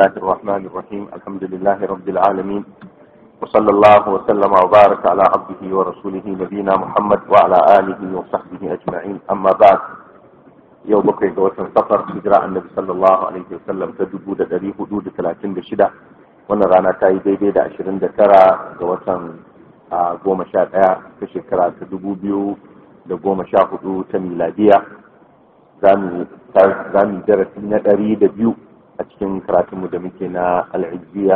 الله الرحمن الرحيم الحمد لله رب العالمين وصلى الله وسلم وبارك على عبده ورسوله نبينا محمد وعلى آله وصحبه أجمعين أما بعد yau bakwai ga watan safar hijira annabi sallallahu alaihi wasallam ta dubu da dari hudu da talatin da shida wannan rana ta yi daidai da ashirin da tara ga watan goma sha ɗaya ta shekara ta dubu biyu da goma sha hudu ta miladiya za mu darasi na ɗari da biyu a cikin karatunmu da muke na al'ijiyya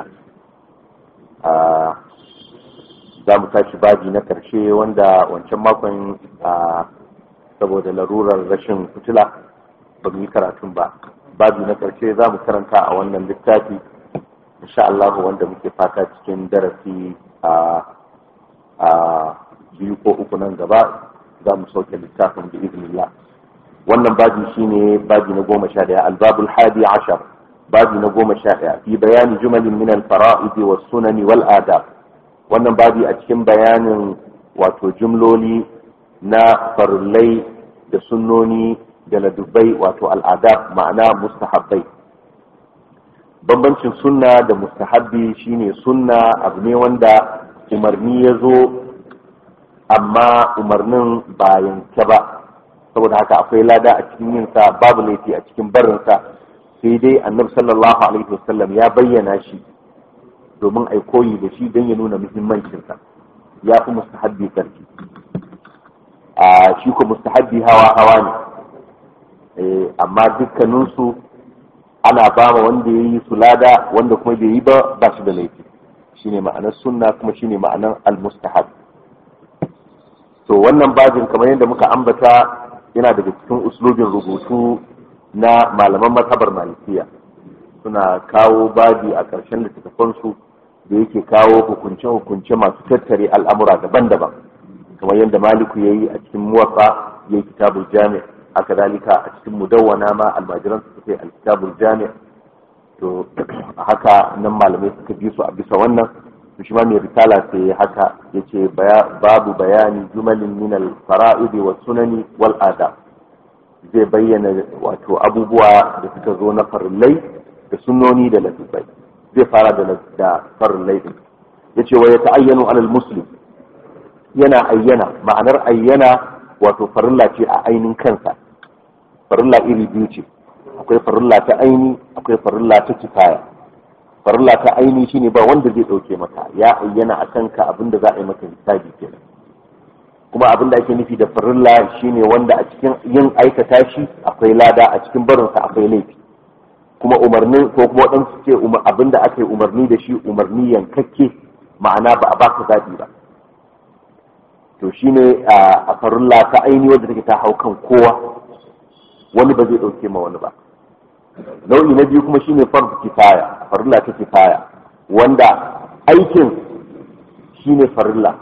za mu tashi baji na ƙarshe wanda wancan makon saboda larurar rashin fitila ba mu yi karatun ba babi na ƙarshe za mu karanta a wannan littafi insha Allah wanda muke fata cikin darasi a biyu ko uku nan gaba za mu sauke littafin da iznillah wannan babi shine babi na goma sha daya albabul hadi ashar babi na goma sha daya fi bayani jumalin min al-fara'id was sunani wal adab wannan babi a cikin bayanin wato jumloli na farillai da sunnoni da ladubbai wato al'adab ma'ana mustahabbai bambancin sunna da mustahabbi shine sunna abu ne wanda umarni ya zo amma umarnin ba yanke ba saboda haka akwai lada a cikin yinsa babu laifi a cikin barinsa sai dai annabi sallallahu alaihi wasallam ya bayyana shi domin ai koyi da shi don ya nuna muhimmancinsa ya fi mustahabbi karfi a shi ko mustahabbi hawa hawa ne amma dukkaninsu ana ba ma wanda ya yi su lada wanda kuma bai yi ba ba shi da laifi shine ma'anar sunna kuma shine ma'anar al-mustahab to wannan bajin kamar yadda muka ambata yana daga cikin uslubin rubutu na malaman mazhabar malikiya suna kawo baji a ƙarshen littattafansu da yake kawo hukunce-hukunce masu tattare al'amura daban-daban kamar yadda maliku ya yi a cikin muwaffa ya yi kitabul jami haka dalika a cikin mudawwana ma almajiran su suke alkitabul jami to haka nan malamai suka bi su a bisa wannan to shi ma mai risala sai haka yace babu bayani jumalin min al fara'id wa sunani wal adab zai bayyana wato abubuwa da suka zo na farillai da sunnoni da latubai zai fara da farillai din yace wa ya ta'ayyanu alal muslim yana ayyana ma'anar ayyana wato farilla ce a ainin kansa farilla iri biyu ce akwai farilla ta aini akwai farilla ta kifaya farilla ta aini shine ba wanda zai dauke maka ya ayyana a kanka abinda za a yi maka hisabi kenan kuma abin da ake nufi da farilla shine wanda a cikin yin aikata shi akwai lada a cikin barinsa akwai laifi kuma umarnin ko kuma waɗansu ce abin da aka yi umarni da shi umarni yankakke ma'ana ba a baka zaɓi ba to shine a farilla ta aini wadda take ta hau kan kowa wani ba zai dauke ma wani ba nau'i na biyu kuma shine farz kifaya farilla ta kifaya wanda aikin shine farilla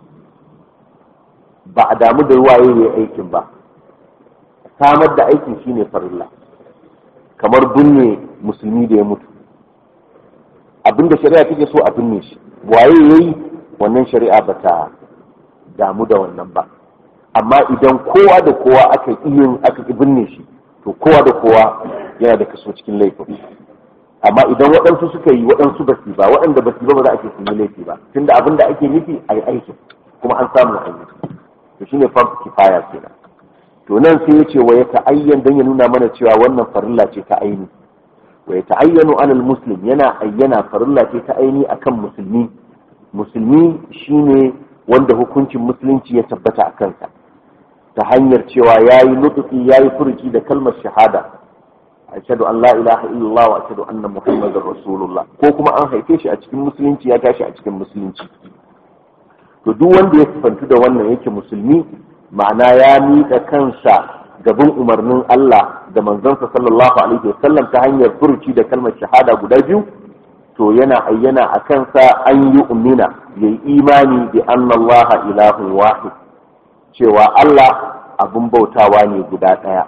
ba a damu da ruwaye ne aikin ba samar da aikin shine farilla kamar binne musulmi da ya mutu abinda shari'a take so a binne shi waye yayi wannan shari'a ba ta damu da wannan ba amma idan kowa da kowa aka iya aka binne shi to kowa da kowa yana da kaso cikin laifin amma idan waɗansu suka yi waɗansu ba su ba waɗanda ba su ba ba za a ce sun yi laifi ba tunda abin da ake nufi a yi aikin kuma an samu aiki to shine farko kifaya kenan to nan sai ya ce wa ya ta'ayyan dan ya nuna mana cewa wannan farilla ce ta aini wa ya ta'ayyanu alal muslim yana ayyana farilla ce ta aini akan musulmi musulmi shine wanda hukuncin musulunci ya tabbata a kansa ta hanyar cewa ya yi nutuki ya yi furuci da kalmar shahada ashhadu an la ilaha illallah wa ashhadu anna muhammadar rasulullah ko kuma an haife shi a cikin musulunci ya tashi a cikin musulunci to duk wanda ya sifantu da wannan yake musulmi ma'ana ya miƙa kansa gaban umarnin Allah da manzonsa sallallahu alaihi wasallam ta hanyar furuci da kalmar shahada guda biyu to yana ayyana a kansa an yi umina ya yi imani bi annallaha ilahun wahid cewa Allah abin bautawa ne guda ɗaya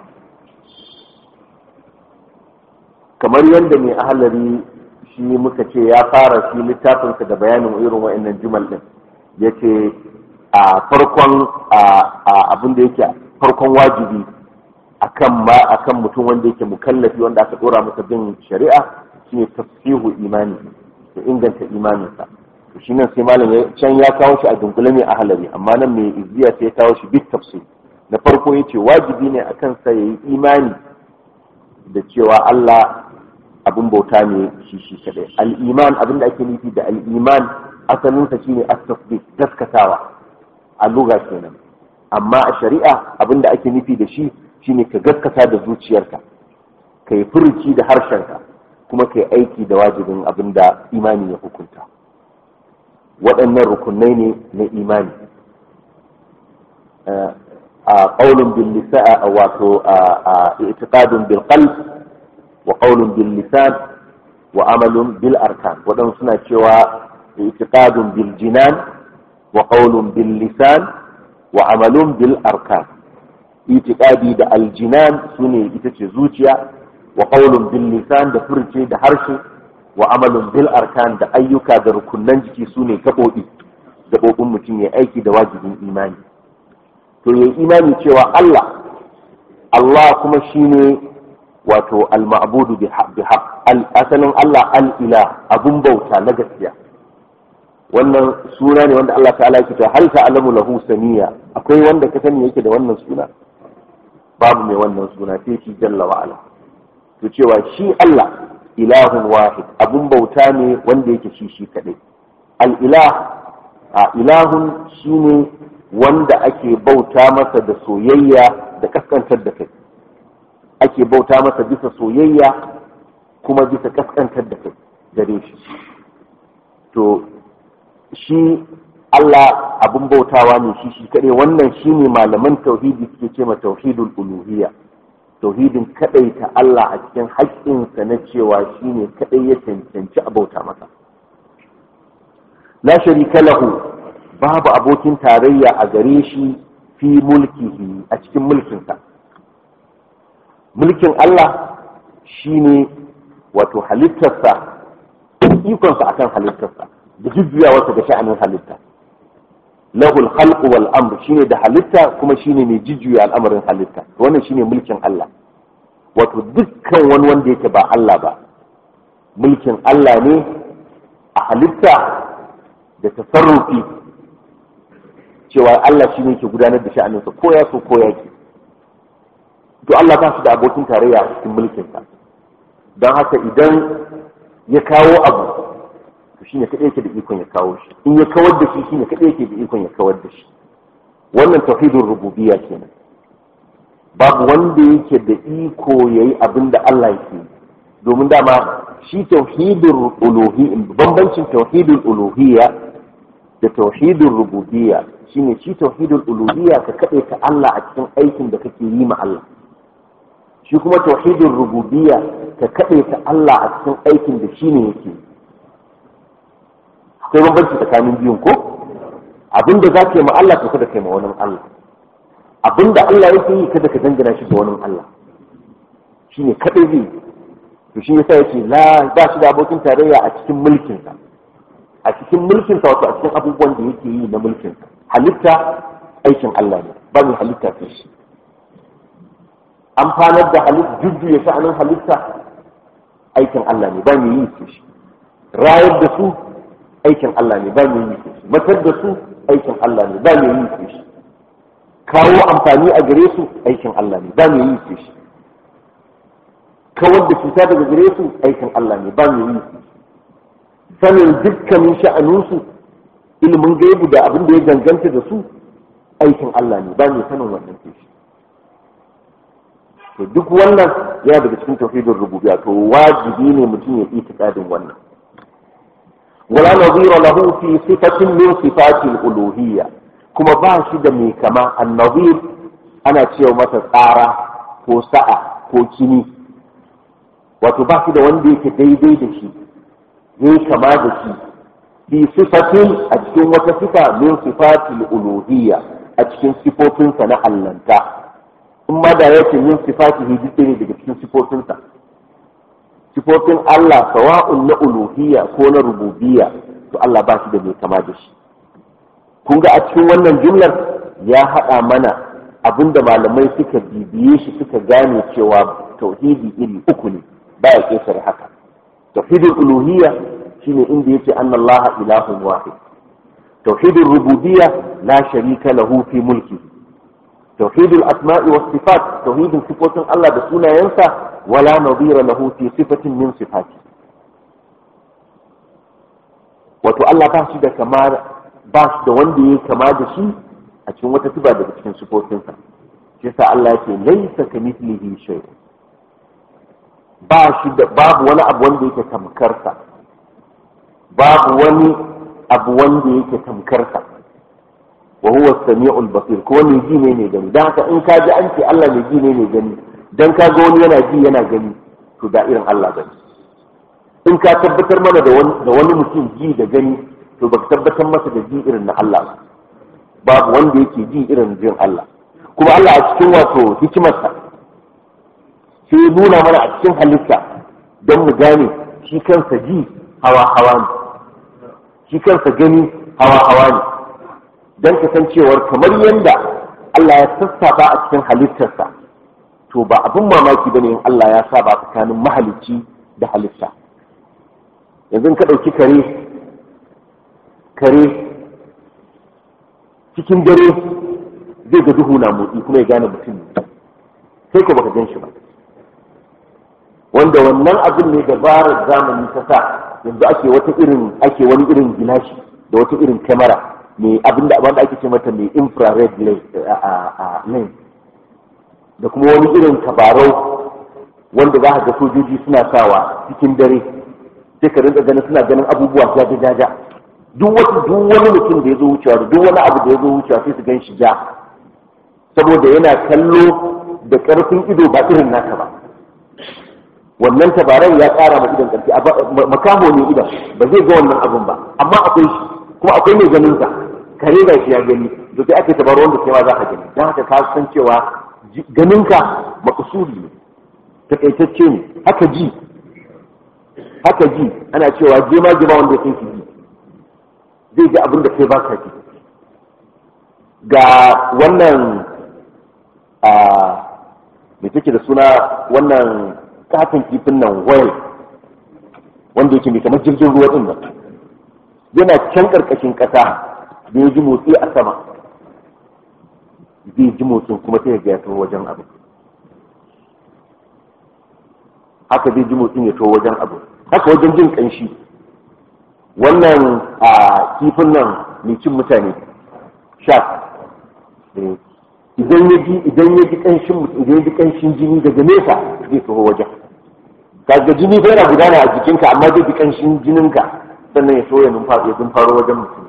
kamar yadda mai ahalari shi muka ce ya fara shi littafinsa da bayanin irin wa'annan jumal din ya ce a farkon abin da yake farkon wajibi akan ma akan mutum wanda yake mukallafi wanda aka dora masa bin shari'a shine tafsihu imani da inganta imaninsa to shi nan sai malam can ya kawo shi a dunkule ne a halari amma nan mai izziya sai ya kawo shi bit tafsir na farko yace wajibi ne akan sa yayi imani da cewa Allah abin bauta ne shi shi kadai al-iman abin da ake nufi da al-iman asalin sa shine at-tasdiq gaskatawa a lugha kenan amma a shari'a abin da ake nufi da shi shine ka gaskata da zuciyarka kai furuci da harshenka kuma kai aiki da wajibin abin da imani ya hukunta waɗannan rukunai ne na imani a ƙaunin bil lisan wato a itiqadun bil qalb wa qawlun bil lisan wa amalun bil arkan waɗansu suna cewa itiqadun bil jinan wa qawlun bil lisan wa amalun bil arkan itiqadi da aljinan sune ita ce zuciya wa qawlun bil lisan da furce da harshe wa amalun bil arkan da ayyuka da rukunnan jiki sune gaɓoɓi gaɓoɓin mutum ya aiki da wajibin imani to ya imani cewa Allah Allah kuma shine wato al-ma'budu bi haqq asalin Allah al-ilah abun bauta na gaskiya wannan suna ne wanda Allah ta'ala yake ta hal ta'lamu lahu samiya akwai wanda ka sani yake da wannan suna babu mai wannan suna sai shi jalla wa ala to cewa shi Allah ilahun wahid abun bauta ne wanda yake shi shi kadai al-ilah a ilahun shine wanda ake bauta masa da soyayya da kaskantar da kai ake bauta masa bisa soyayya kuma bisa kaskantar da kai gare shi to shi Allah abin bautawa ne shi shi kaɗai wannan shi ne malaman tauhidi suke ce ma tauhidul uluhiyya tauhidin kaɗai ta Allah a cikin haƙƙinsa na cewa shi ne kaɗai ya cancanci a bauta masa la sharika lahu babu abokin tarayya a gare shi fi mulkihi a cikin mulkinsa mulkin Allah shine wato halittarsa ikonsa akan halittarsa da jujjuyawarsa ga sha'anin halitta lahul khalqu wal amr shine da halitta kuma shine mai jujjuya al'amarin halitta wannan shine mulkin Allah wato dukkan wani wanda yake ba Allah ba mulkin Allah ne a halitta da tasarrufi cewa Allah shi ne ke gudanar da sha'aninsa ko ya so ko ya ki to Allah ba shi da abokin tarayya a cikin mulkinsa don haka idan ya kawo abu to shi ne kaɗai yake da ikon ya kawo shi in ya kawar da shi shi ne kaɗai yake da ikon ya kawar da shi wannan tauhidin rububiyya kenan babu wanda yake da iko yayi abin da Allah yake domin dama shi tauhidin uluhiyya bambancin tauhidin uluhiyya da tauhidin rububiyya shine shi tauhidul uluhiyya ka kade ta Allah a cikin aikin da kake yi ma Allah shi kuma tauhidul rububiyya ka kade ta Allah a cikin aikin da shine yake akwai bambanci tsakanin biyun ko abinda za ka yi ma Allah to kada kai ma wani Allah abinda Allah yake yi kada ka dangana shi ga wani Allah shine kadai zai to shi yasa yace la ba shi da abokin tarayya a cikin mulkinsa a cikin mulkinsa wato a cikin abubuwan da yake yi na mulkinsa halitta aikin Allah ne ba mai halitta sai shi amfanar da halitta jujjuya sha'anin halitta aikin Allah ne ba mai yi sai shi rayar da su aikin Allah ne ba mai yi sai shi matar da su aikin Allah ne ba mai yi sai shi kawo amfani a gare su aikin Allah ne ba mai yi sai shi kawar da cuta daga gare su aikin Allah ne ba mai yi sai shi sanin dukkanin sha'aninsu ilimin gaibu da abin da ya ganganta da su aikin Allah ne ba mai sanin wannan ke shi to duk wannan yana daga cikin tauhidin rububiyya to wajibi ne mutum ya yi tikadin wannan wala nadhira lahu fi sifatin min sifati al-uluhiyya kuma ba shi da mai kama an-nadhir ana cewa masa tsara ko sa'a ko kini wato ba shi da wanda yake daidai da shi yayi kama da shi fi sifatin a cikin wata sifa min sifatil uluhiyya a cikin sifofinsa na allanta in ma da yake min sifatihi duk ne daga cikin sifofinsa sifofin Allah sawa'un na uluhiyya ko na rububiyya to Allah ba shi da mai kama da shi kun ga a cikin wannan jumlar ya haɗa mana abinda malamai suka bibiye shi suka gane cewa tauhidi iri uku ne baya ƙetare haka tauhidul uluhiyya shine inda yake anna Allah ilahun wahid tauhidul rububiyya la sharika lahu fi mulki tauhidul asma'i was sifat tauhidin sifotin Allah da sunayensa wala nadira lahu fi sifatin min sifati wato Allah ba shi da kamar ba shi da wanda ya kama da shi a cikin wata sifa daga cikin sifofinsa shi yasa Allah yake laysa kamithlihi shay ba shi da babu wani abu wanda yake tamkarsa babu wani abu wanda yake tamkarsa wa huwa as-sami'ul basir ko ne ji ne ne gani dan haka in ka ji an ce Allah ne ji ne ne gani dan ka ga wani yana ji yana gani to da irin Allah gani in ka tabbatar mana da wani mutum ji da gani to baka tabbatar masa da ji irin na Allah ba babu wanda yake ji irin jin Allah kuma Allah a cikin wato hikimarsa sai ya nuna mana a cikin halitta don mu gane shi kansa ji hawa hawa ne shi kansa gani hawa hawa ne don kasancewar kamar yadda Allah ya sassafa a cikin halittarsa to ba abin mamaki bane in Allah ya saba tsakanin mahalicci da halitta yanzu ka ɗauki kare kare cikin dare zai ga duhu na motsi kuma ya gane mutum sai ko baka gan shi ba wanda wannan abin ne dabarar zamani ta sa yanzu ake wata irin ake wani irin gilashi da wata irin kamera mai abin da wanda ake ce mata mai infrared lens da kuma wani irin tabarau wanda za ga sojoji suna sawa cikin dare sai ka rinka ganin suna ganin abubuwa jaja jaja duk wata duk wani mutum da ya zo wucewa da duk wani abu da ya zo wucewa sai su gan shi ja saboda yana kallo da karfin ido ba irin naka ba wannan tabaran ya ƙara ma idan ƙarfi makamo ne idan ba zai ga wannan abun ba amma akwai shi kuma akwai mai ganin sa kare ga shi ya gani da sai ake tabarau wanda kai ma za ka gani don haka ka san cewa ganinka makusuri ne takaitacce ne haka ji haka ji ana cewa jema jema wanda ya san shi ji zai ji abin da kai ba ka ji ga wannan a mai take da suna wannan katon kifin nan whale wanda yake mai kamar jirgin ruwa din nan yana can karkashin kasa da ya ji motsi a sama zai ji motsin kuma sai ya taho wajen abu haka zai ji motsin ya taho wajen abu haka wajen jin kanshi wannan a kifin nan mai cin mutane shark idan ya ji idan ya ji kanshin idan ya ji kanshin jini daga nesa zai taho wajen kaga jini bai na gudana a jikinka amma zai ji kanshin jininka sannan ya so ya numfa ya faro wajen mutum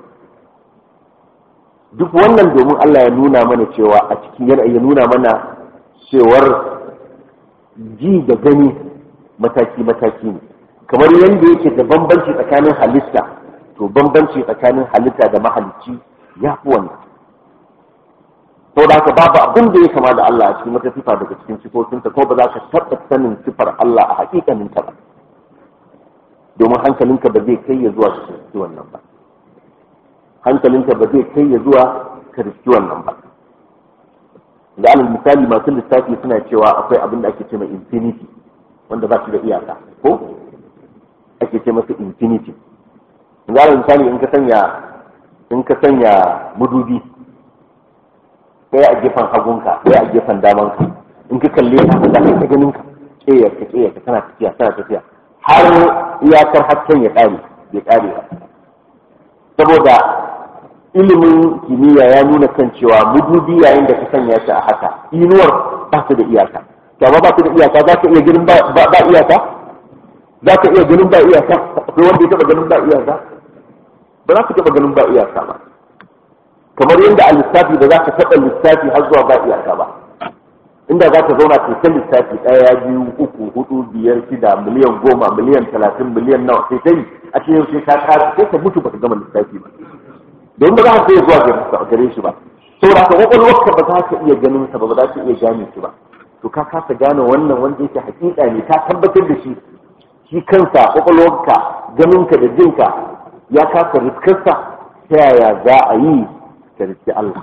duk wannan domin Allah ya nuna mana cewa a cikin yana ya nuna mana cewar ji da gani mataki mataki ne kamar yadda yake da bambanci tsakanin halitta to bambanci tsakanin halitta da mahalicci ya fi wannan sau da haka babu abin da ya kama da Allah a cikin wata sifa daga cikin sifofinsa ko ba za ka taɓa sanin sifar Allah a hakikanin ta ba domin hankalinka ba zai kai ya zuwa ka riski wannan ba hankalinka ba zai kai ya zuwa ka riski wannan ba da alal misali masu lissafi suna cewa akwai abin da ake ce mai infinity wanda ba shi da iyaka ko ake ce masa infinity da alal misali in ka sanya in ka sanya mudubi ɗaya a gefen hagunka ɗaya a gefen damanka in ka kalle ka za ka ta ganin ka ƙeyar ka ƙeyar ka tana tafiya tana tafiya har iyakar hasken ya ƙare bai ƙare ba saboda ilimin kimiyya ya nuna kan cewa mudubi yayin da ka sanya shi a haka inuwar ba ta da iyaka amma ba ta da iyaka za ka iya ganin ba iyaka za ka iya ganin ba iyaka akwai wanda ya taɓa ganin ba iyaka ba za ka taɓa ganin ba iyaka ba kamar yadda a lissafi da za ka taɓa lissafi har zuwa ba iyaka ba inda za ka zauna ke ta lissafi ɗaya biyu uku hudu biyar shida miliyan goma miliyan talatin miliyan nawa sai ta yi a cikin sai ka kara sai ka mutu baka gama lissafi ba don ba za ka iya zuwa gare shi ba saboda ka kwakwalwarka ba za ka iya ganin sa ba ba za ka iya gane shi ba to ka kasa gane wannan wanda yake hakika ne ka tabbatar da shi shi kansa kwakwalwarka ganinka da jinka ya kasa riskarsa ta yaya za a yi ka riski Allah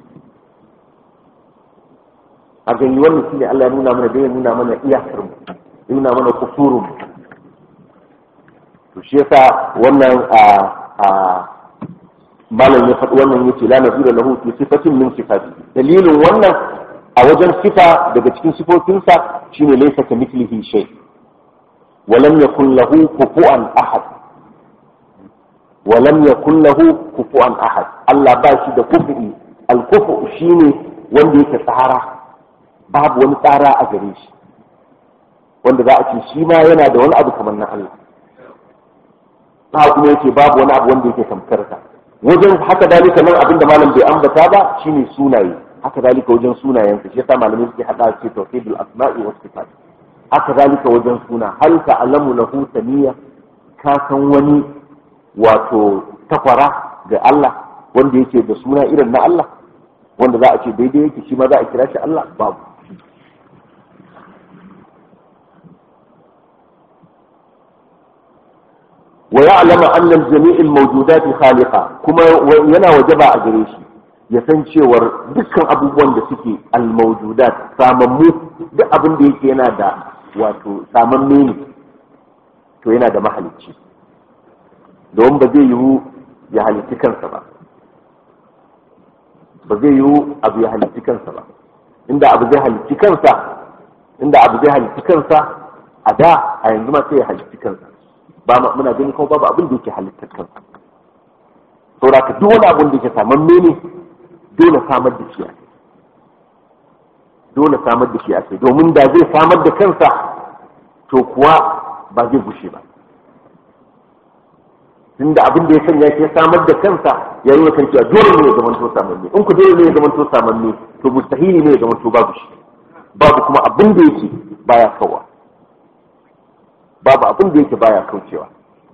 a gani wannan shi ne Allah ya nuna mana da ya nuna mana iyakar mu ya nuna mana kusurun mu shi yasa wannan a a malam ya faɗi wannan yace la nazira lahu fi sifatin min sifati dalilin wannan a wajen sifa daga cikin sifofinsa shine laysa ka mithlihi shay wa lam yakul lahu kufuwan ahad wa lam yakul lahu kufuwan ahad Allah ba shi da kufu'i al-kufu shine wanda yake tsara babu wani tsara a gare shi wanda za a ce shi ma yana da wani abu kamar na Allah ba kuma yake babu wani abu wanda yake tamkar ka wajen haka dalika nan abin da malam bai ambata ba shine sunaye haka dalika wajen sunayen shi yasa malamai suke hada ce tawhidul asma'i was sifat haka dalika wajen suna hal ta'lamu lahu samiyya ka san wani wato takwara ga Allah wanda yake da suna irin na Allah wanda za a ce daidai yake shi ma za a kira shi Allah babu ويعلم أن الجميع الموجودات خالقة كما ينا وجبا أجريشي يسان cewar dukkan abubuwan da suke almawjudat samammu duk abin da yake yana da wato samamme ne to yana da mahalicci don ba zai yiwu ya halitti kansa ba ba zai yiwu abu ya halitti kansa ba inda abu zai halitti kansa inda abu zai halitti kansa a da a yanzu ma sai ya halitti kansa ba muna gani kuma babu abin da yake halittar kansa saboda ka duk wani abin da yake samamme ne dole samar da shi a kai dole samar da shi a kai domin da zai samar da kansa to kuwa ba zai gushe ba tunda abin da ya sanya ke samar da kansa ya yi kan cewa dole ne ya zama to samamme in ku dole ne ya zama to samamme to mustahili ne ya zama to babu shi babu kuma abin da yake baya kawa babu abin da yake baya kaucewa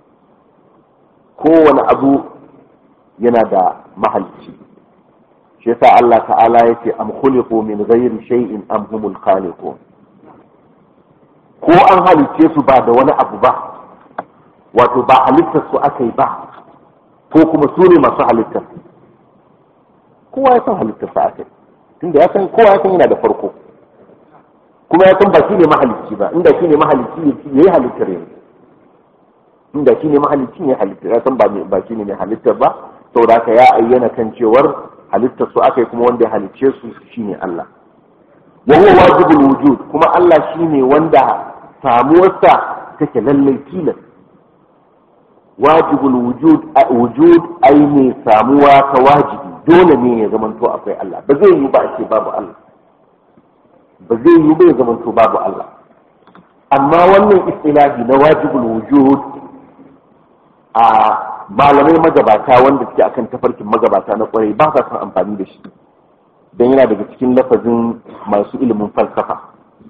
kowane abu yana da mahalicci shi yasa Allah ta'ala yake am khuliqu min ghairi shay'in am humul khaliqun ko an halicce su ba da wani abu ba wato ba halittar su aka yi ba ko kuma su ne masu halittar kowa ya san halittar sa aka yi tunda ya san kowa ya san yana da farko kuma ya san ba shi ne mahalicci ba inda shi ne mahalicci ya yi halittar yanzu inda shi ne mahalicci ya halittar ya san ba shi ne mai halittar ba saboda haka ya ayyana kan cewar halittar su aka yi kuma wanda ya halicce su shine Allah wa huwa wajibul wujud kuma Allah shine wanda samuwarsa take lallai tilas wajibul wujud wujud ai ne samuwa ta wajibi dole ne ya zamanto akwai Allah ba zai yi ba a ce babu Allah ba zai yi bai zama to babu Allah amma wannan istilahi na wajibul wujud a malamai magabata wanda suke akan tafarkin magabata na kwarai ba sa son amfani da shi don yana daga cikin lafazin masu ilimin falsafa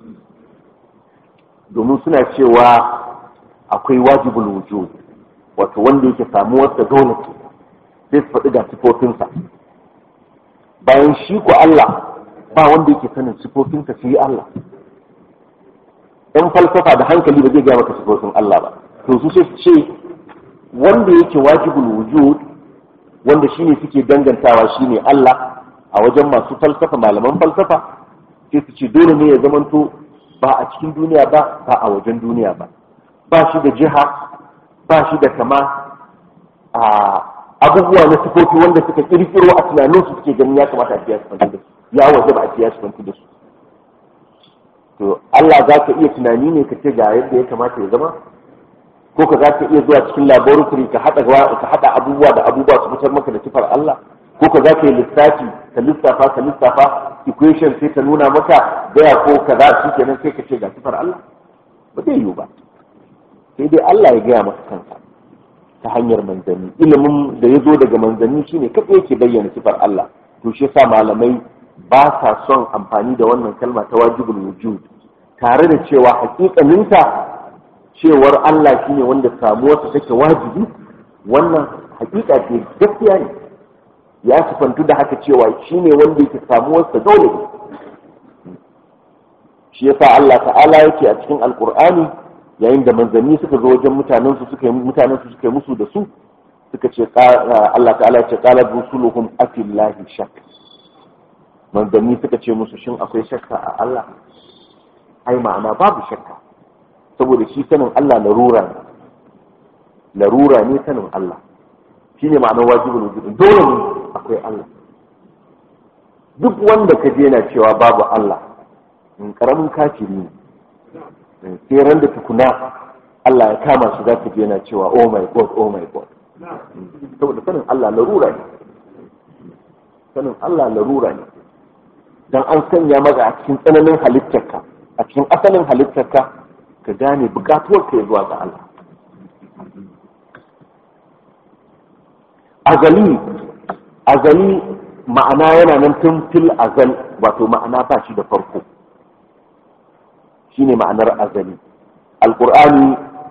domin suna cewa akwai wajibul wujud wato wanda yake samuwarsa dole sai su faɗi ga sifofinsa bayan shi ko Allah ba wanda yake sanin sifofinsa sai Allah ɗan falsafa da hankali ba zai gaya maka sifofin Allah ba to su sai ce wanda yake wajibul wujud wanda shine suke dangantawa shine Allah a wajen masu falsafa malaman falsafa sai su ce dole ne ya zamanto ba a cikin duniya ba ba a wajen duniya ba ba shi da jiha ba shi da kama a abubuwa na sifofi wanda suka kirkiro a tunaninsu suke ganin ya kamata a biya su da su ya waje ba a ce ya shigantu da su to Allah za ka iya tunani ne ka ce ga yadda ya kamata ya zama ko ka za ka iya zuwa cikin laboratory ka haɗa ka haɗa abubuwa da abubuwa su fitar maka da sifar Allah ko ka za ka yi lissafi ka lissafa ka lissafa equation sai ta nuna maka gaya ko kaza shi kenan sai ka ce ga sifar Allah ba zai yiwu ba sai dai Allah ya gaya maka kansa ta hanyar manzanni ilimin da ya zo daga manzanni shine kaɗai yake bayyana sifar Allah to shi yasa malamai ba sa son amfani da wannan kalma ta wajibul wujud tare da cewa hakikaninta cewar Allah shine wanda samuwarsa take wajibi wannan hakika ce gaskiya ne ya sifantu da haka cewa shine wanda yake samuwarsa dole ne shi yasa Allah ta'ala yake a cikin alkur'ani yayin da manzanni suka zo wajen mutanen su suka mutanen su suka musu da su suka ce Allah ta'ala ya ce qala rusuluhum afillahi shakk manzanni suka ce musu shin akwai shakka a Allah ai ma'ana babu shakka saboda shi sanin Allah larura ne larura ne sanin Allah shine ma'anar wajibul wujud dole ne akwai Allah duk wanda ka je na cewa babu Allah in karamin kafiri ne sai ran da tukuna Allah ya kama shi za ka je na cewa oh my god oh my god saboda sanin Allah larura ne sanin Allah larura ne dan an sanya maka a cikin tsananin halittarka a cikin asalin halittarka ka gane bukatuwar ka zuwa ga Allah azali azali ma'ana yana nan tun fil azal wato ma'ana ba shi da farko shine ma'anar azali alqur'ani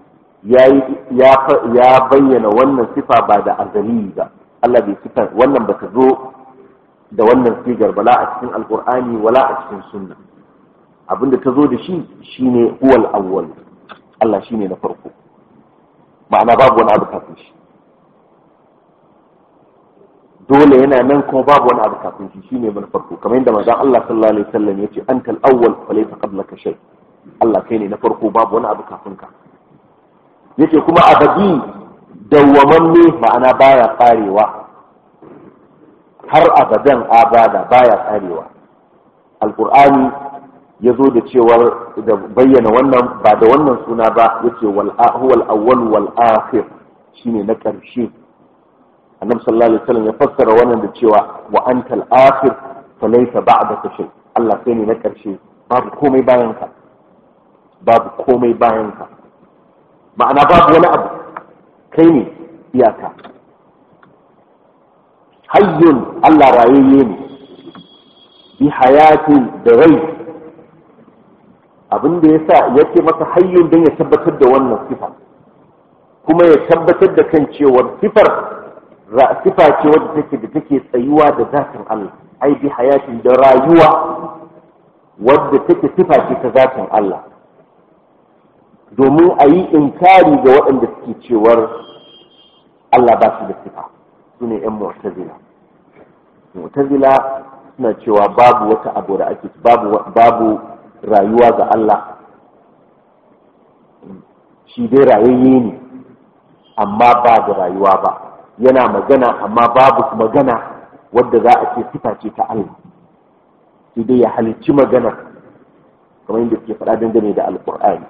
ya bayyana wannan sifa ba da azali ba Allah bai sifa wannan ba ta zo da wannan sigar bala a cikin alqur'ani wala a cikin sunna abinda ta zo da shi shine huwal awwal Allah shine na farko ma'ana babu wani abu kafin shi dole yana nan kuma babu wani abu kafin shi shine na farko kamar yadda manzon Allah sallallahu alaihi wasallam yace antal awwal falaysa qablaka shay Allah kai ne na farko babu wani abu kafin ka yace kuma abadi dawwamanne ma'ana baya karewa har abadan abada baya karewa alqur'ani ya zo da cewar da bayyana wannan ba da wannan suna ba yace wal huwal awwal wal akhir shine na karshe annabi sallallahu alaihi wasallam ya fassara wannan da cewa wa antal akhir falaysa ba'daka shay Allah kai ne na karshe babu komai bayan ka babu komai bayan ka ma'ana babu wani abu kai ne iyaka hayyun Allah rayayye ne bi hayatin da rai abin da yasa yake masa hayyun don ya tabbatar da wannan sifa kuma ya tabbatar da kan cewar sifar sifa ce wadda take da take tsayuwa da zatin Allah ai bi hayatin da rayuwa wadda take sifa ce ta zatin Allah domin a yi inkari ga waɗanda suke cewar Allah ba shi da sifa su ne ‘yan mu'tazila mu'tazila suna cewa babu wata abu da ake babu babu rayuwa ga Allah shi dai rayayye ne amma ba da rayuwa ba yana magana amma babu magana wadda za a ce sifa ce ta Allah sai dai ya halicci magana kamar yadda ke faɗa dangane da alƙur'ani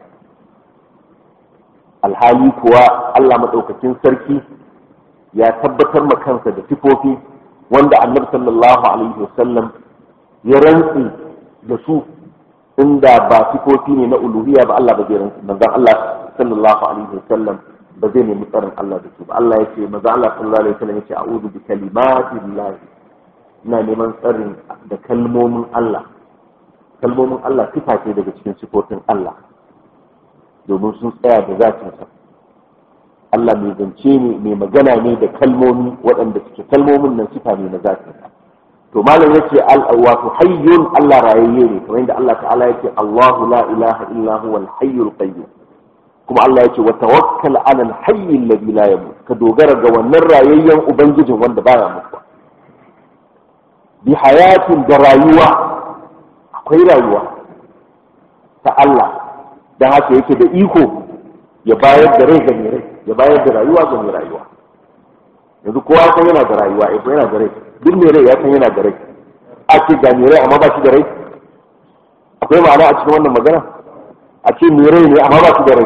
alhali kuwa Allah maɗaukakin sarki ya tabbatar ma kansa da sifofi wanda annabi sallallahu alaihi wasallam ya rantsi da su inda ba sifofi ne na uluhiyya ba Allah ba zai rantsi manzon Allah sallallahu alaihi wasallam ba zai nemi tsarin Allah da su ba Allah ya ce maza Allah sallallahu alaihi wasallam ya ce a'udhu bi kalimatillahi ina neman tsarin da kalmomin Allah kalmomin Allah sifa ce daga cikin sifofin Allah domin sun tsaya da zatinsa Allah mai zance ne mai magana ne da kalmomi waɗanda suke kalmomin nan sifa ne na zatinsa to malam yace wato hayyun Allah rayayye ne kamar yadda Allah ta'ala yake Allahu la ilaha illa huwa al-hayyul qayyum kuma Allah yake wa tawakkal 'ala al-hayy alladhi la yamut ka dogara ga wannan rayayyen ubangijin wanda baya mutuwa bi hayatin da rayuwa akwai rayuwa ta Allah dan haka yake da iko ya bayar da rai ga mai rai ya bayar da rayuwa ga mai rayuwa yanzu kowa san yana da rayuwa eh yana da rai duk mai rai ya san yana da rai a ce ga mai rai amma ba shi da rai akwai ma'ana a cikin wannan magana a ce mai rai ne amma ba shi da rai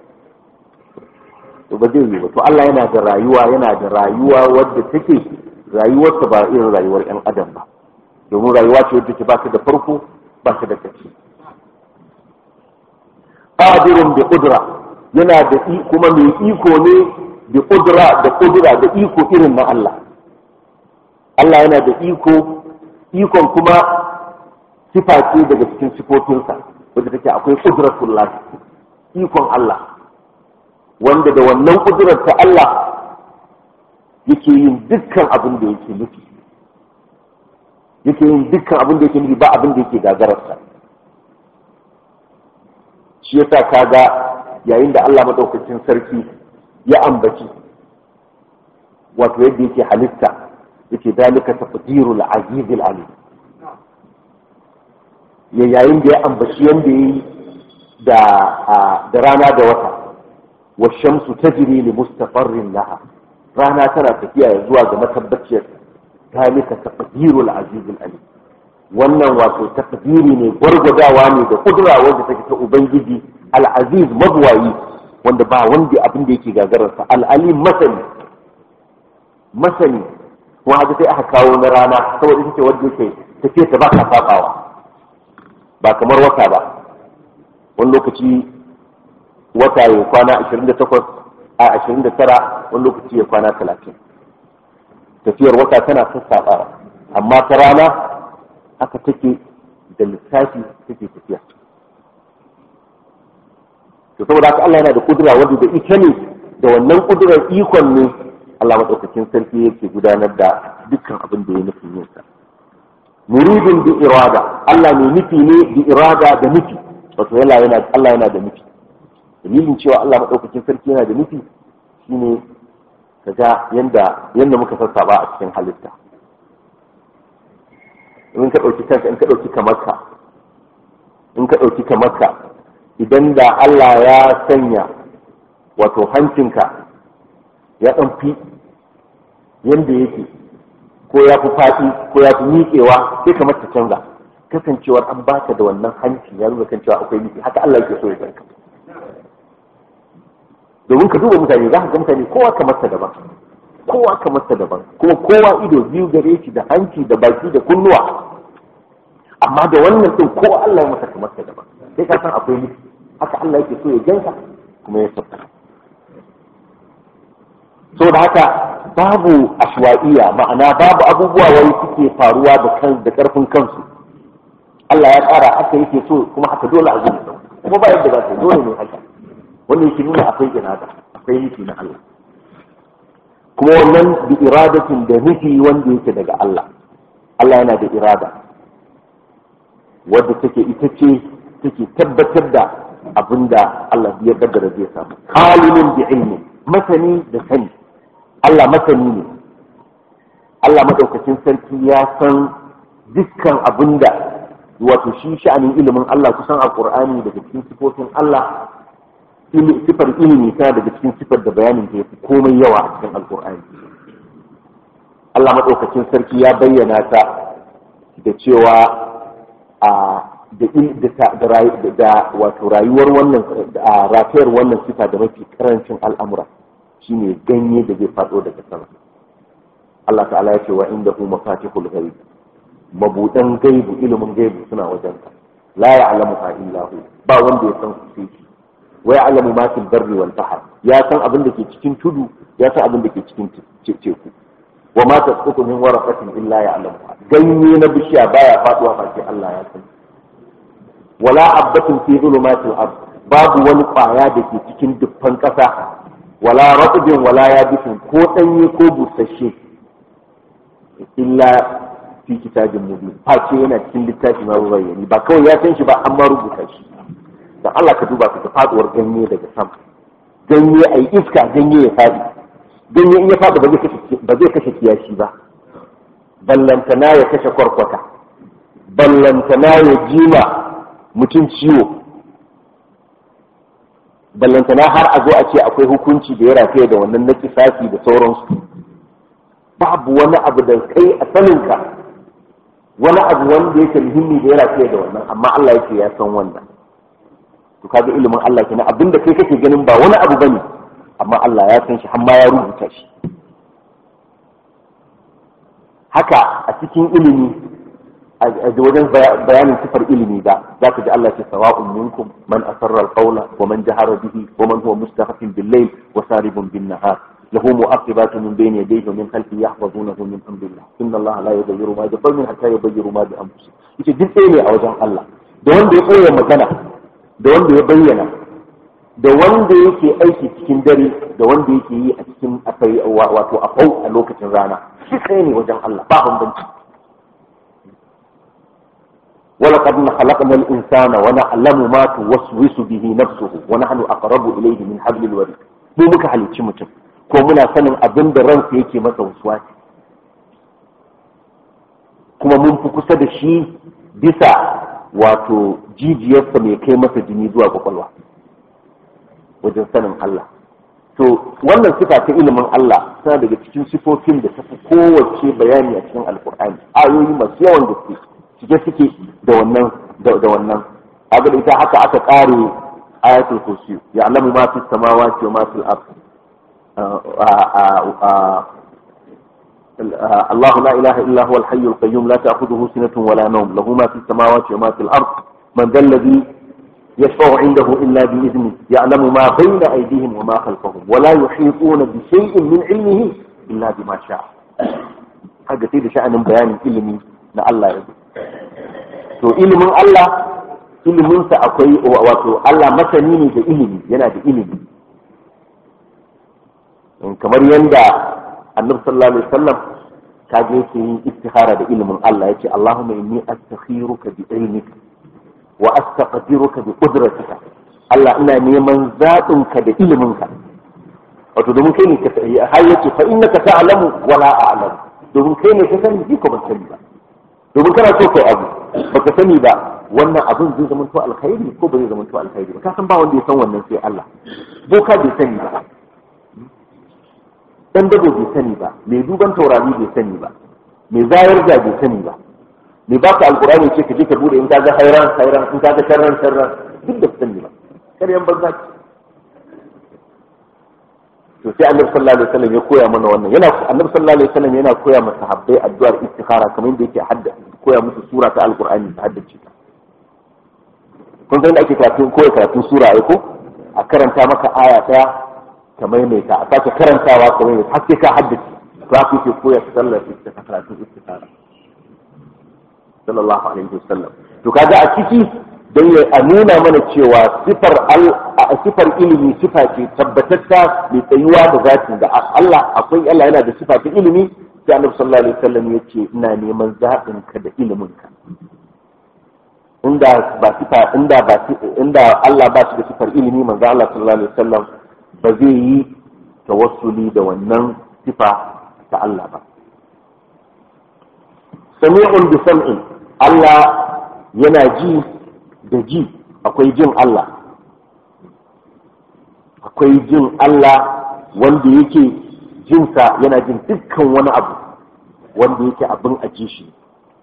to ba zai yi ba to Allah yana da rayuwa yana da rayuwa wadda take rayuwarsa ba irin rayuwar yan adam ba domin rayuwa ce wadda take ba ta da farko ba ta da ƙarshe qadirun bi qudra yana da kuma mai iko ne bi qudra da qudra da iko irin na Allah Allah yana da iko ikon kuma sifa ce daga cikin sifofinsa wadda take akwai qudratullah ikon Allah wanda da wannan kudurar ta Allah yake yin dukkan abin da yake nufi yake yin dukkan abin da yake nufi ba abin da yake gagararsa shi yasa kaga yayin da Allah madaukakin sarki ya ambaci wato yadda yake halitta yake dalika taqdirul azizil alim ya yayin da ya ambaci yanda yayi da da rana da wata wa shamsu tajri li mustaqarrin laha rana tana tafiya zuwa ga matabbaciyar zalika taqdirul azizul alim wannan wato takdiri ne gwargwadawa ne da kudura wanda take ta ubangiji al-aziz mabwayi wanda ba wanda abin da yake gagararsa al-alim masani masani kuma haka sai aka kawo na rana saboda ita ce wanda yake tafiya ta ba ka sabawa ba kamar wata ba wani lokaci wata ya kwana 28 a 29 wani lokaci ya kwana 30 tafiyar wata tana sassaɓawa amma ta rana aka take da lissafi take tafiya to saboda haka Allah yana da kudura wanda da ita ne da wannan kudurar ikon ne Allah madaukakin sarki yake gudanar da dukkan abin da ya nufin yin sa muridin bi irada Allah ne nufi ne bi irada da nufi wato yana yana Allah yana da nufi dalilin cewa Allah madaukakin sarki yana da nufi shine kaga yanda yanda muka sassaba a cikin halitta in ka dauki kanka in ka dauki kamarka in ka dauki kamarka idan da Allah ya sanya wato hancinka ya dan fi yanda yake ko ya fi faɗi ko ya fi miƙewa sai kamar ta canza kasancewar an baka da wannan hanci ya nuna kan cewa akwai nufi haka Allah yake so ya ganka domin ka duba mutane za ka ga mutane kowa kamar ta daban kowa kamar ta daban kuma kowa ido biyu gare shi da hanci da baki da kunnuwa amma da wannan din kowa Allah ya masa kamar ta daban sai ka san akwai nufi haka Allah yake so ya ganka kuma ya sabta so da haka babu ashwa'iya ma'ana babu abubuwa wani suke faruwa da kan da karfin kansu Allah ya tsara haka yake so kuma haka dole a zuwa kuma ba yadda za ta dole ne haka wannan yake nuna akwai irada akwai nufi na Allah kuma wannan bi iradatin da nufi wanda yake daga Allah Allah yana da irada wadda take ita ce take tabbatar da abinda Allah ya kaddara zai samu alimin bi ilmi masani da sani Allah masani ne Allah madaukakin sarki ya san dukkan abinda wato shi sha'anin ilimin Allah kusan a Qur'ani daga cikin sifofin Allah sifar ilimi tana daga cikin sifar da bayanin ta yafi komai yawa a cikin alkur'ani Allah maɗaukakin sarki ya bayyana ta da cewa a da da wato rayuwar wannan a rafiyar wannan sifa da mafi karancin al'amura shine ganye da zai faɗo daga sama Allah ta'ala ya ce wa inda hu mafatihul ghaib mabudan gaibu ilimin gaibu suna wajen ka la ya'lamuha illa hu ba wanda ya san su sai shi wa ya'lamu ma fil barri wal bahr ya san abin da ke cikin tudu ya san abin da ke cikin teku wa ma tasqutu min waraqatin illa ya'lamuha ganye na bishiya baya faduwa face Allah ya san wala abbatin fi zulumatil ard babu wani kwaya da ke cikin dukkan kasa wala ratbin wala yabisin ko danye ko busasshe illa fi kitabin mubin face yana cikin littafi ma bayyani ba kawai ya san shi ba amma rubuta shi dan Allah ka duba ka ga faduwar ganye daga sama ganye ai iska ganye ya fadi ganye in ya fadi ba zai kashe ba zai kashe kiyashi ba ballantana ya kashe kwarkwata ballantana ya jima mutum ciwo ballantana har a zo a ce akwai hukunci da ya rafiya da wannan na kisafi da sauransu babu wani abu da kai a saninka wani abu wanda yake muhimmi da ya rafiya da wannan amma Allah yake ya san wannan to kaga ilimin Allah kenan abinda kai kake ganin ba wani abu bane amma Allah ya san shi har ma ya rubuta shi haka a cikin ilimi a wajen bayanin sifar ilimi ba za ka ji Allah ce sawa'un minkum man asarra al-qawla wa man jahara bihi wa man huwa mustahfin bil-layl wa saribun bin-nahar له مؤقبات من بين يديه ومن خلفه يحفظونه من امر الله ان الله لا يغير ما بقوم حتى يغيروا ما بانفسهم yace duk ɗaya ne a wajen Allah da wanda ya koya magana da wanda ya bayyana da wanda yake aiki cikin dare da wanda yake yi a cikin akai wato a fau a lokacin rana shi ɗaya ne wajen Allah ba bambanci ولقد خلقنا الإنسان ونعلم ما توسوس به نفسه ونحن أقرب إليه من حبل الوريد mu muka halicci mutum ko muna sanin abin da ransa yake masa wasuwasi kuma mun fi kusa da shi bisa wato jijiyarsa mai kai masa jini zuwa kwakwalwa wajen sanin Allah to wannan sifa ta ilimin Allah tana daga cikin sifofin da tafi kowace bayani a cikin alkur'ani ayoyi masu yawan gaske cike suke da wannan da wannan abin ita haka aka kare ayatul kursi ya'lamu ma fi samawati wa ma fil ard الله لا إله إلا هو الحي القيوم لا تأخذه سنة ولا نوم له ما في السماوات وما في الأرض من ذا الذي يشفع عنده إلا بإذنه يعلم ما بين أيديهم وما خلفهم ولا يحيطون بشيء من علمه إلا بما شاء هذا سيد شأن بيان علمي na Allah ya to ilimin Allah iliminsa akwai wato Allah masani ne da ilimi yana da ilimi kamar yadda annabi sallallahu alaihi wasallam kaje yake yin istihara da ilimin Allah yace Allahumma inni astakhiruka bi ilmika wa astaqdiruka bi qudratika Allah ina neman zaɓin ka da ilimin ka wato domin kai ne ka har yace fa innaka ta'lamu wa la a'lamu domin kai ne ka sani ji ko ban sani ba domin kana so kai abu baka sani ba wannan abin zai zama to alkhairi ko ba zai zama to alkhairi ba ka san ba wanda ya san wannan sai Allah boka bai sani ba dan dabo bai sani ba mai duban taurari bai sani ba mai zayar da bai sani ba mai ba ka alkurani ce ka je ka bude in ka ga hairan hairan in ka ga sharran sharran duk da sani ba karyan banza ki to sai annabi sallallahu alaihi wasallam ya koya mana wannan yana annabi sallallahu alaihi wasallam yana koya masa sahabbai addu'ar istikhara kamar yadda yake hadda koya musu sura ta alkurani ta haddace ta kun san da ake karatun koya karatun sura ai ko a karanta maka aya daya ka maimaita a sake karantawa ka maimaita har sai ka haddace to haka yake koya ta sallar istikhara karatun istikhara sallallahu alaihi wasallam to kaga a ciki dan ya a nuna mana cewa sifar al sifar ilimi sifa ce tabbatatta mai tsayuwa da zatin da Allah akwai Allah yana da sifa ta ilimi sai Annabi sallallahu alaihi wasallam yace ina neman zaɓin ka da ilimin ka inda ba sifa inda ba inda Allah ba shi da sifar ilimi manzo Allah sallallahu alaihi wasallam ba zai yi tawassuli da wannan sifa ta Allah ba sami'un bi sam'in Allah yana ji da ji akwai jin Allah akwai jin Allah wanda yake jinsa yana jin dukkan wani abu wanda yake abin a ji shi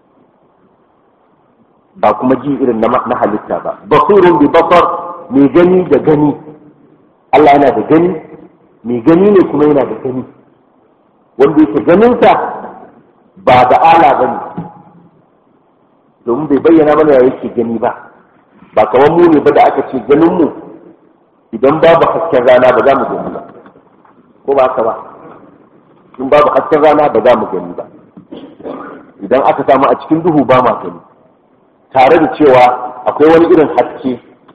ba kuma ji irin na halitta ba basirun bi basar mai gani da gani Allah yana da gani mai gani ne kuma yana da gani wanda yake ganinsa ba da ala ba ne domin bai bayyana mana ya yake gani ba ba kamar mu ne ba da aka ce ganin mu idan babu hasken rana ba za mu gani ba ko ba haka ba in babu hasken rana ba za mu gani ba idan aka samu a cikin duhu ba ma gani tare da cewa akwai wani irin haske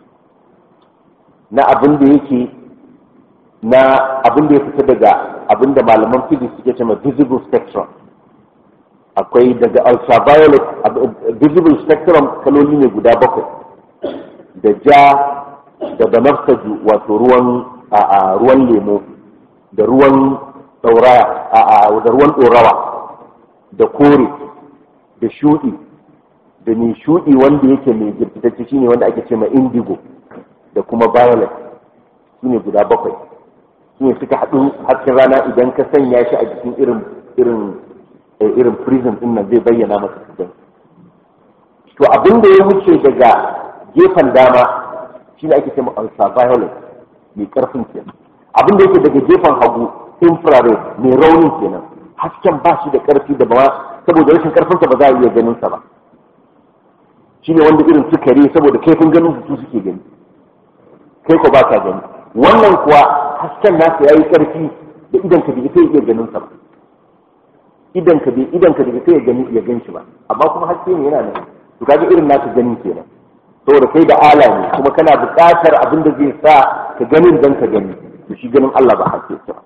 na abin da yake na abin da ya fita daga abin da malaman physics suke cewa visible spectrum akwai daga ultraviolet visible spectrum kaloli ne guda bakwai da ja da banafsaju wato ruwan a ruwan lemo da ruwan dauraya a da ruwan dorawa da kore da shudi da mai shudi wanda yake mai girgitacce shine wanda ake ce ma indigo da kuma violet shine guda bakwai shine suka haɗu hasken rana idan ka sanya shi a jikin irin irin irin prism din nan zai bayyana maka cikin to abin da ya wuce daga gefen dama shine ake cewa ultraviolet mai karfin kenan abin da yake daga gefen hagu infrared mai raunin kenan hasken ba shi da karfi da ba saboda rashin karfinsa ba za a iya ganin sa ba shine wanda irin sukari saboda kaifin ganin su suke gani kai ko ba ka gani wannan kuwa hasken nasa yayi karfi da idan ka bi sai iya ganin sa ba idan ka bi idan ka bi sai ya gani ya gan shi ba amma kuma haske ne yana nan to kaga irin naka gani kenan saboda kai da ala ne kuma kana buƙatar abin da zai sa ka ganin dan ka gani to shi ganin Allah ba haske ba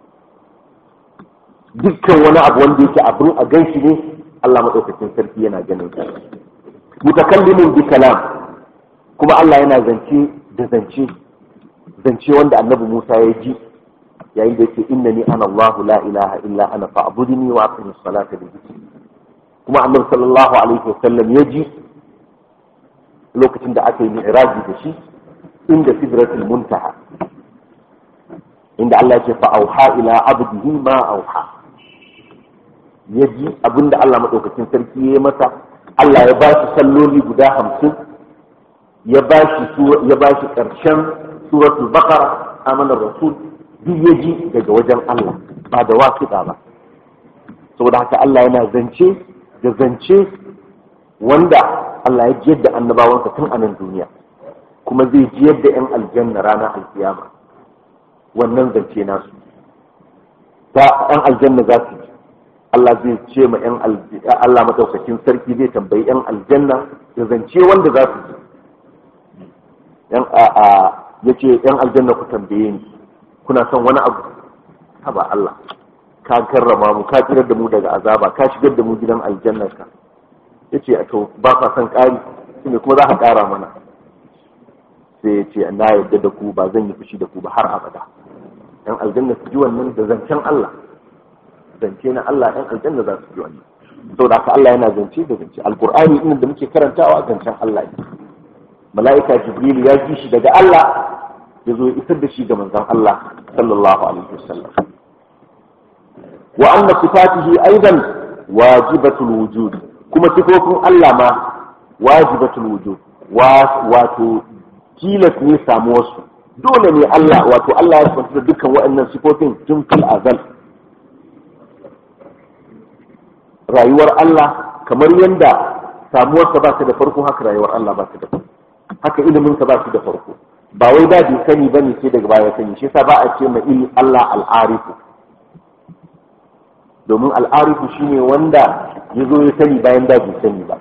dukkan wani abu wanda yake abin a gan shi ne Allah madaukakin sarki yana ganin sa mutakallimin bi kalam kuma Allah yana zance da zance zance wanda annabi Musa ya ji yayin da yake innani ana Allahu la ilaha illa ana fa'budni wa aqim as-salata li dhikri kuma annabi sallallahu alaihi wasallam ya ji lokacin da aka yi mi'raji da shi inda sidratul muntaha inda Allah ya ce fa auha ila abdihi ma auha ya ji abinda Allah madaukakin sarki ya yi masa Allah ya ba shi salloli guda hamsin ya ba shi ya ba shi karshen suratul baqara amana rasul duk ya ji daga wajen Allah ba da wasiƙa ba saboda haka Allah yana zance da zance wanda Allah ya jiyar da annabawansa tun a nan duniya kuma zai jiyar da 'yan aljanna ranar alkiyama wannan zance nasu ta 'yan aljanna za su ji Allah zai ce ma 'yan Allah madaukakin sarki zai tambayi 'yan aljanna da zance wanda za su ji ya ce 'yan aljanna ku tambaye ni kuna son wani abu haba Allah ka karrama mu ka tsirar da mu daga azaba ka shigar da mu gidan aljannar ka yace a to ba ka son ƙari shine kuma za ka ƙara mana sai ya ce na yarda da ku ba zan yi fushi da ku ba har abada yan aljanna su ji wannan da zancen Allah zance na Allah yan aljanna za su ji wannan saboda haka Allah yana zance da zance alqur'ani din da muke karantawa zancen Allah ne mala'ika jibril ya ji shi daga Allah ya zo ya isar da shi ga manzon Allah sallallahu alaihi wasallam wa anna sifatihi aidan wajibatul wujud kuma sifofin Allah ma wajibatul wujud wato tilas ne samu wasu dole ne Allah wato Allah ya kwanta da dukkan waɗannan sifofin tun fil azal rayuwar Allah kamar yadda samuwarsa ba ta da farko haka rayuwar Allah ba ta da farko haka iliminsa ba shi da farko ba wai da bai sani bane sai daga baya sani shi yasa ba a ce ma il Allah al'arifu domin al'arifu shine wanda ya zo ya sani bayan da bai sani ba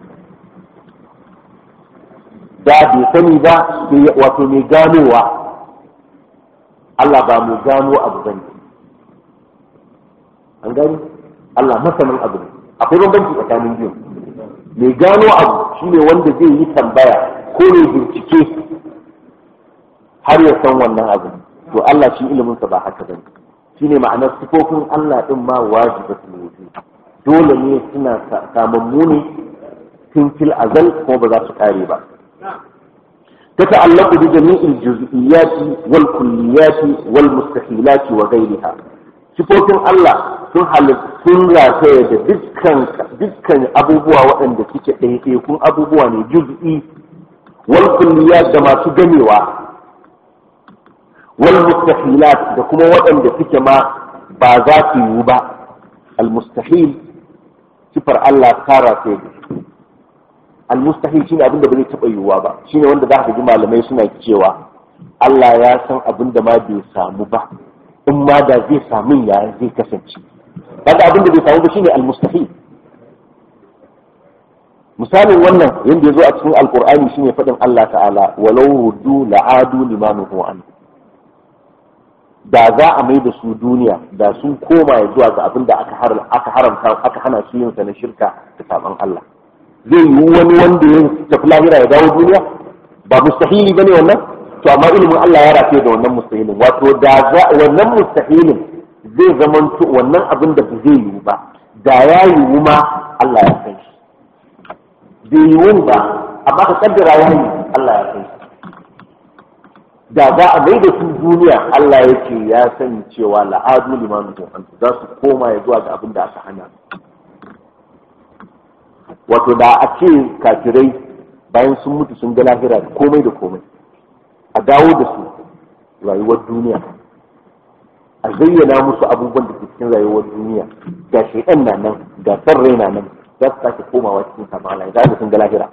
da bai sani ba wato mai ganowa Allah ba mu gano abu bane an gani Allah masanin abu ne akwai bambanci tsakanin biyu mai gano abu shine wanda zai yi tambaya ko ne bincike har ya san wannan abu to Allah shi iliminsa ba haka bane shine ma'anar sifofin Allah din ma wajibatul wujud dole ne suna samammu ne tun fil azal kuma ba za su kare ba تتعلق بجميع الجزئيات والكليات والمستحيلات وغيرها sifofin Allah sun sun rataya da dukkan dukkan abubuwa waɗanda suke ɗaiɗaikun abubuwa ne juz'i wal kulliyat da masu gamewa wal mustahilat da kuma waɗanda suke ma ba za su yiwu ba al mustahil sifar Allah ta rataya da al mustahil shine abin da ba zai taɓa yiwuwa ba shine wanda za ka ji malamai suna cewa Allah ya san abin da ma bai samu ba in ma da zai samu ya zai kasance kaga abin da bai samu ba shine al-mustahil misalin wannan yanda yazo a cikin alqur'ani shine fadin Allah ta'ala walau ruddu la'adu limanuhu an da za a mai da su duniya da sun koma zuwa ga abin da aka haramta aka hana su yin sa na shirka da saban Allah zai yi wani wanda ya tafi lahira ya dawo duniya ba mustahili bane wannan to amma ilimin Allah ya rafe da wannan mustahilin wato da wannan mustahilin zai zamanto wannan abin da ba zai yiwu ba da ya yiwu ma Allah ya san shi bai yiwu ba amma ka kaddara ya yi Allah ya san shi da za a mai da su duniya Allah ya ce ya sani cewa la'adu liman an za su koma ya zuwa ga abin da aka hana wato da a ce kafirai bayan sun mutu sun ga lahira da komai da komai a dawo da su rayuwar duniya a zayyana musu abubuwan da ke cikin rayuwar duniya ga shaidan na nan ga san rai na nan za su sake komawa cikin sama Allah za su sun ga lahira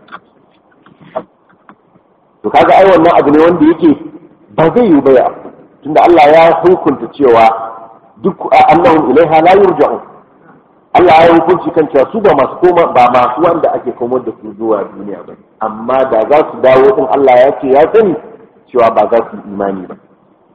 to kaga ai wannan abu ne wanda yake ba zai yi ba ya tunda Allah ya hukunta cewa duk annahum ilaiha la yurja'un Allah ya hukunci kan cewa su ba masu koma ba masu wanda ake komar da su zuwa duniya ba amma da za su dawo din Allah ya ce ya sani cewa ba za su imani ba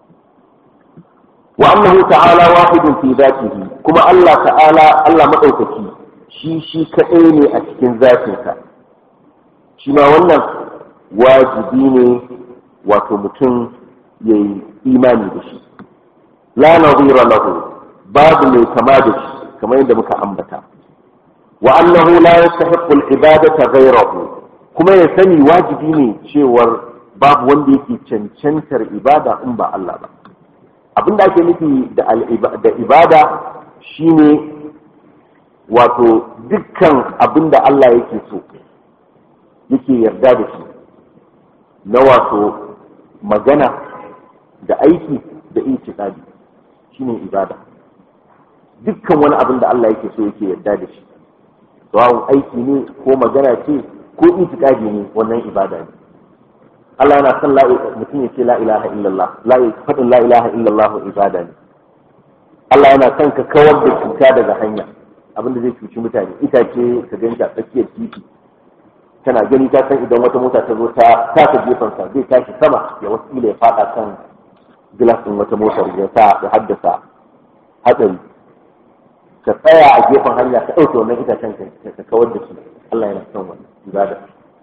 wa annahu ta'ala wahidun fi dhatihi kuma Allah ta'ala Allah madaukaki shi shi kadai ne a cikin zatinsa shi ma wannan wajibi ne wato mutum yayi imani da shi la nadhira lahu babu mai kama da shi kamar yadda muka ambata wa annahu la yastahiqqu al-ibadata ghayrahu kuma ya sani wajibi ne cewar babu wanda yake cancantar ibada in ba Allah ba abinda ake nufi da da ibada shine wato dukkan abinda Allah yake so yake yarda da shi na wato magana da aiki da itikadi shine ibada dukkan wani abin da Allah yake so yake yarda da shi sawa'un aiki ne ko magana ce ko itikadi ne wannan ibada ne Allah yana son mutum ya ce la ilaha illallah la faɗin la ilaha illallah ibada ne Allah yana son ka kawar da cuta daga hanya abin da zai cuci mutane itace ka ganta tsakiyar titi tana gani ta san idan wata mota ta zo ta taka gefensa zai tashi sama ya wasu ya faɗa kan gilas ɗin wata motar ya sa ya haddasa hatsari ka tsaya a gefen hanya ka ɗauke wannan itacen ka kawar da shi Allah yana son wannan ibada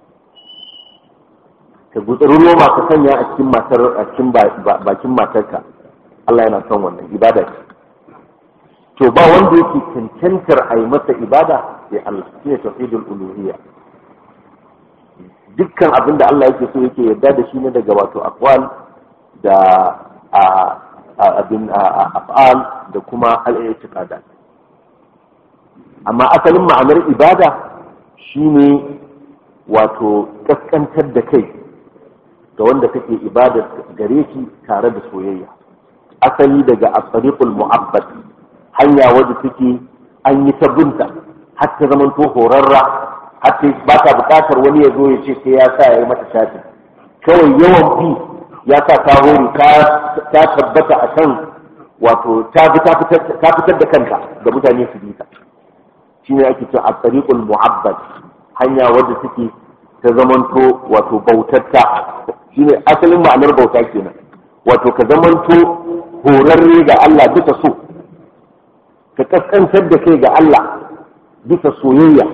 ka gutsuri roma ka sanya a cikin matar a cikin bakin matarka Allah yana son wannan ibada ce to ba wanda yake cancantar a yi masa ibada sai Allah shi ne tauhidul uluhiyya dukkan abin da Allah yake so yake yarda da shi ne daga wato aqwal da abin af'al da kuma al-i'tiqadat amma asalin ma'anar ibada shine wato kaskantar da kai ga wanda kake ibada gare shi tare da soyayya asali daga asariqul mu'abbad hanya wadda take an yi ta binta har ta zama to horarra har ta ba ta bukatar wani ya zo ya ce sai ya sa ya yi mata shafi kawai yawan bi ya sa ta hori ta tabbata a kan wato ta fitar da kanta ga mutane su bi ta shine ake cewa at-tariqul mu'abbad hanya wadda take ta zamanto wato bautatta shine asalin ma'anar bauta kenan wato ka zamanto horarre ga Allah bisa so ka kaskantar da kai ga Allah bisa soyayya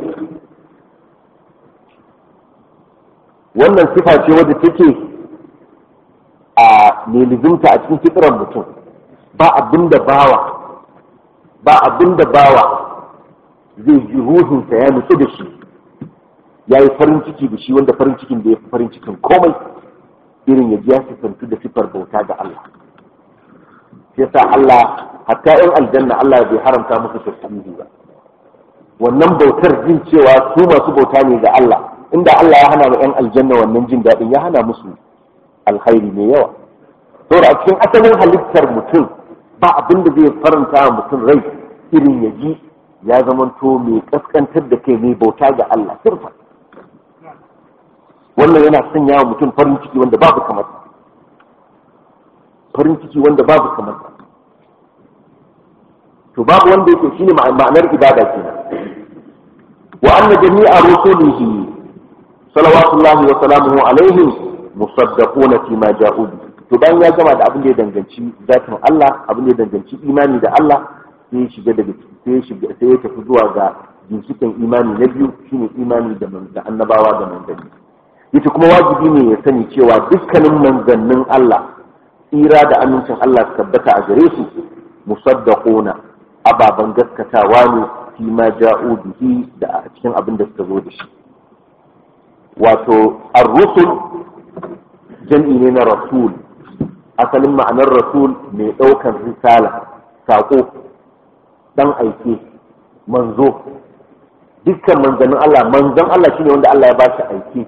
wannan sifa ce wadda take a nelizimta a cikin fitran mutum ba abin da bawa ba abin da bawa zai ji ruhinsa ya nutsu da shi ya yi farin ciki da shi wanda farin cikin da ya fi farin cikin komai irin ya ji ya sifantu da sifar bauta ga Allah sai sa Allah hatta yan aljanna Allah bai haramta musu tasbihi ba wannan bautar jin cewa su masu bauta ne ga Allah inda Allah ya hana wa yan aljanna wannan jin daɗin ya hana musu alkhairi mai yawa saboda a cikin asalin halittar mutum ba abin da zai faranta wa mutum rai irin ya ji ya zamanto mai kaskantar da kai mai bauta ga Allah sirfa wannan yana sanya wa mutum farin ciki wanda babu kamar farin ciki wanda babu kamar to babu wanda yake shine ma'anar ibada kenan wa anna jami'a rusulihi salawatullahi wa salamuhu alaihim musaddaquna fi ma ja'u to bayan ya gama da abin da ya danganci zatin Allah abin da ya danganci imani da Allah sai ya shiga daga sai ya shiga sai ya tafi zuwa ga ginshikin imani na biyu shine imani da da annabawa da manzanni yace kuma wajibi ne ya sani cewa dukkanin manzannin Allah tsira da amincin Allah su tabbata a gare su musaddaquna ababan gaskatawa ne fi ma ja'u bihi da a cikin abin da suka zo da shi wato ar-rusul jam'i ne na rasul asalin ma'anar rasul mai ɗaukar risala saƙo dan aike manzo dukkan manzanin Allah manzon Allah shine wanda Allah ya ba shi aike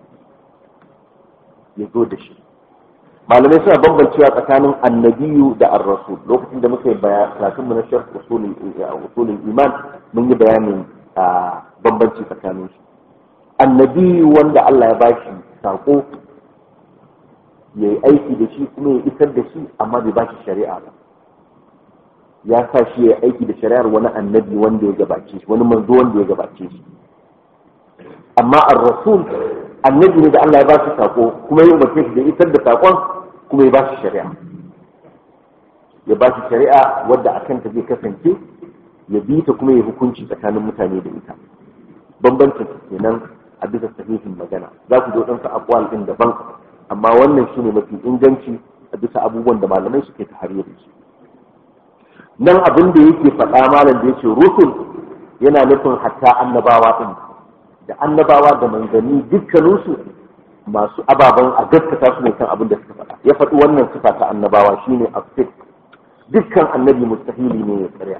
ya zo da shi malamai suna bambancewa tsakanin annabiyu da ar-rasul lokacin da muka yi karatunmu na sharh usulul iman mun yi bayanin bambanci tsakanin su annabiyu wanda Allah ya bashi sako ya yi aiki da shi kuma ya isar da shi amma bai bashi shari'a ba ya sa shi ya yi aiki da shari'ar wani annabi wanda ya gabace shi wani manzo wanda ya gabace shi amma ar-rasul annabi ne da Allah ya ba shi sako kuma ya umarce shi da isar da sakon kuma ya ba shi shari'a ya ba shi shari'a wadda a kanta zai kasance ya bi ta kuma ya hukunci tsakanin mutane da ita bambancin kenan a bisa sahihin magana za ku zo ɗansa akwal ɗin daban amma wannan shine mafi inganci a bisa abubuwan da malamai suke ta har da shi nan abin da yake faɗa malam da yake rusul yana nufin hatta annabawa ɗin da annabawa da manzanni dukkaninsu masu ababen a gaskata su ne kan abin da suka faɗa ya faɗi wannan sifa ta annabawa shine afik dukkan annabi mustahili ne ya karya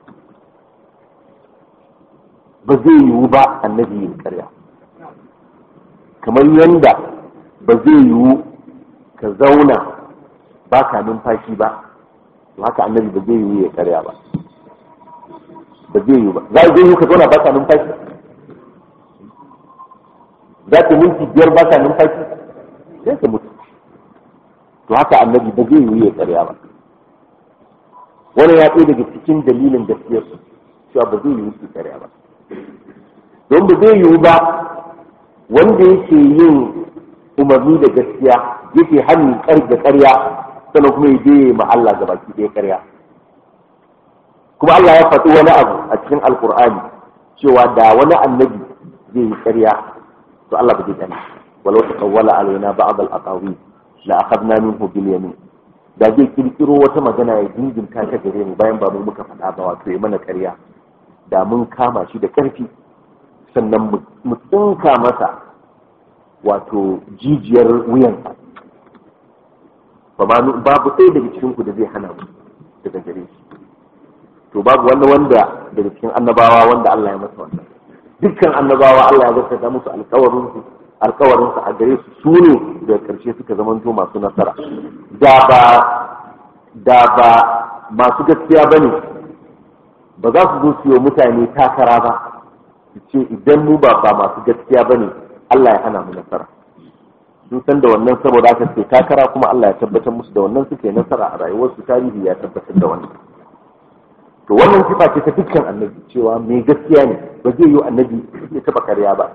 ba zai yiwu ba annabi ya karya kamar yadda ba zai yiwu ka zauna ba ka numfashi ba haka annabi ba zai yiwu ya karya ba ba zai yiwu ba za a zai yiwu ka zauna ba ka numfashi za ka minti biyar ba ka numfashi sai ka mutu to haka annabi ba zai yiwu ya karya ba wani ya ɗaya daga cikin dalilin gaskiyar su cewa ba zai yiwu su karya ba don ba zai yiwu ba wanda yake yin umarni da gaskiya yake hannun kar da karya sannan kuma ya je ma Allah ga baki ɗaya karya kuma Allah ya faɗi wani abu a cikin alkur'ani cewa da wani annabi zai yi karya to Allah ba zai gani walau taqawwala alaina ba'd al-aqawi la akhadna minhu bil yamin da zai kirkiro wata magana ya dinginta ta gare mu bayan ba mu muka faɗa ba wato ya mana karya da mun kama shi da ƙarfi sannan mu tsinka masa wato jijiyar wuyansa babu ɗaya daga cikin ku da zai hana mu daga gare shi to babu wanda wanda daga cikin annabawa wanda Allah ya masa wannan dukkan annabawa Allah ya gaskata musu alƙawarin su alƙawarin su a gare su su ne daga ƙarshe suka zamanto masu nasara da ba da ba masu gaskiya bane ba za su zo su yi mutane takara ba su ce idan mu ba ba masu gaskiya bane Allah ya hana mu nasara sun san da wannan saboda haka suke takara kuma Allah ya tabbatar musu da wannan suke nasara a rayuwarsu tarihi ya tabbatar da wannan to wannan sifa ce ta dukkan annabi cewa mai gaskiya ne ba zai yi annabi ya taba karya ba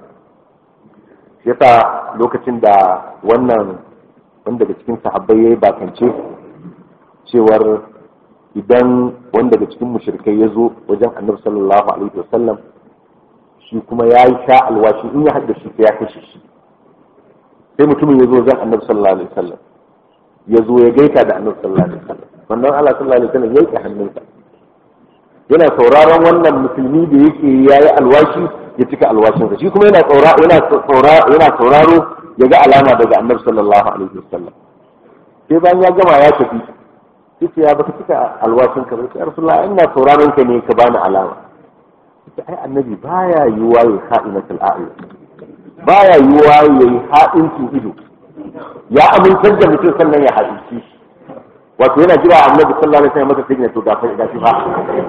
yasa lokacin da wannan wanda daga cikin sahabbai yayi bakance cewar idan wanda daga cikin mushrikai ya zo wajen annabi sallallahu alaihi wasallam shi kuma ya yi sha alwashi in ya haddace shi ya kashe shi sai mutumin ya zo wajen annabi sallallahu alaihi wasallam ya zo ya gaita da annabi sallallahu alaihi wasallam wannan Allah sallallahu alaihi wasallam ya yi hannunsa yana sauraron wannan musulmi da yake yayi alwashi ya cika alwashinsa shi kuma yana saura yana saura yana sauraro ya ga alama daga annabi sallallahu alaihi wasallam sai bayan ya gama ya tafi sai ya baka cika alwashin ka sai rasulullah ina sauraron ka ne ka bani alama sai ai annabi baya yiwa ya kha'inatul a'yun baya yiwa ya yi ha'incin ido ya amintar da mutum sannan ya haɗinci shi wato yana jira annabi sallallahu alaihi wasallam masa signa to ga fa ga shi fa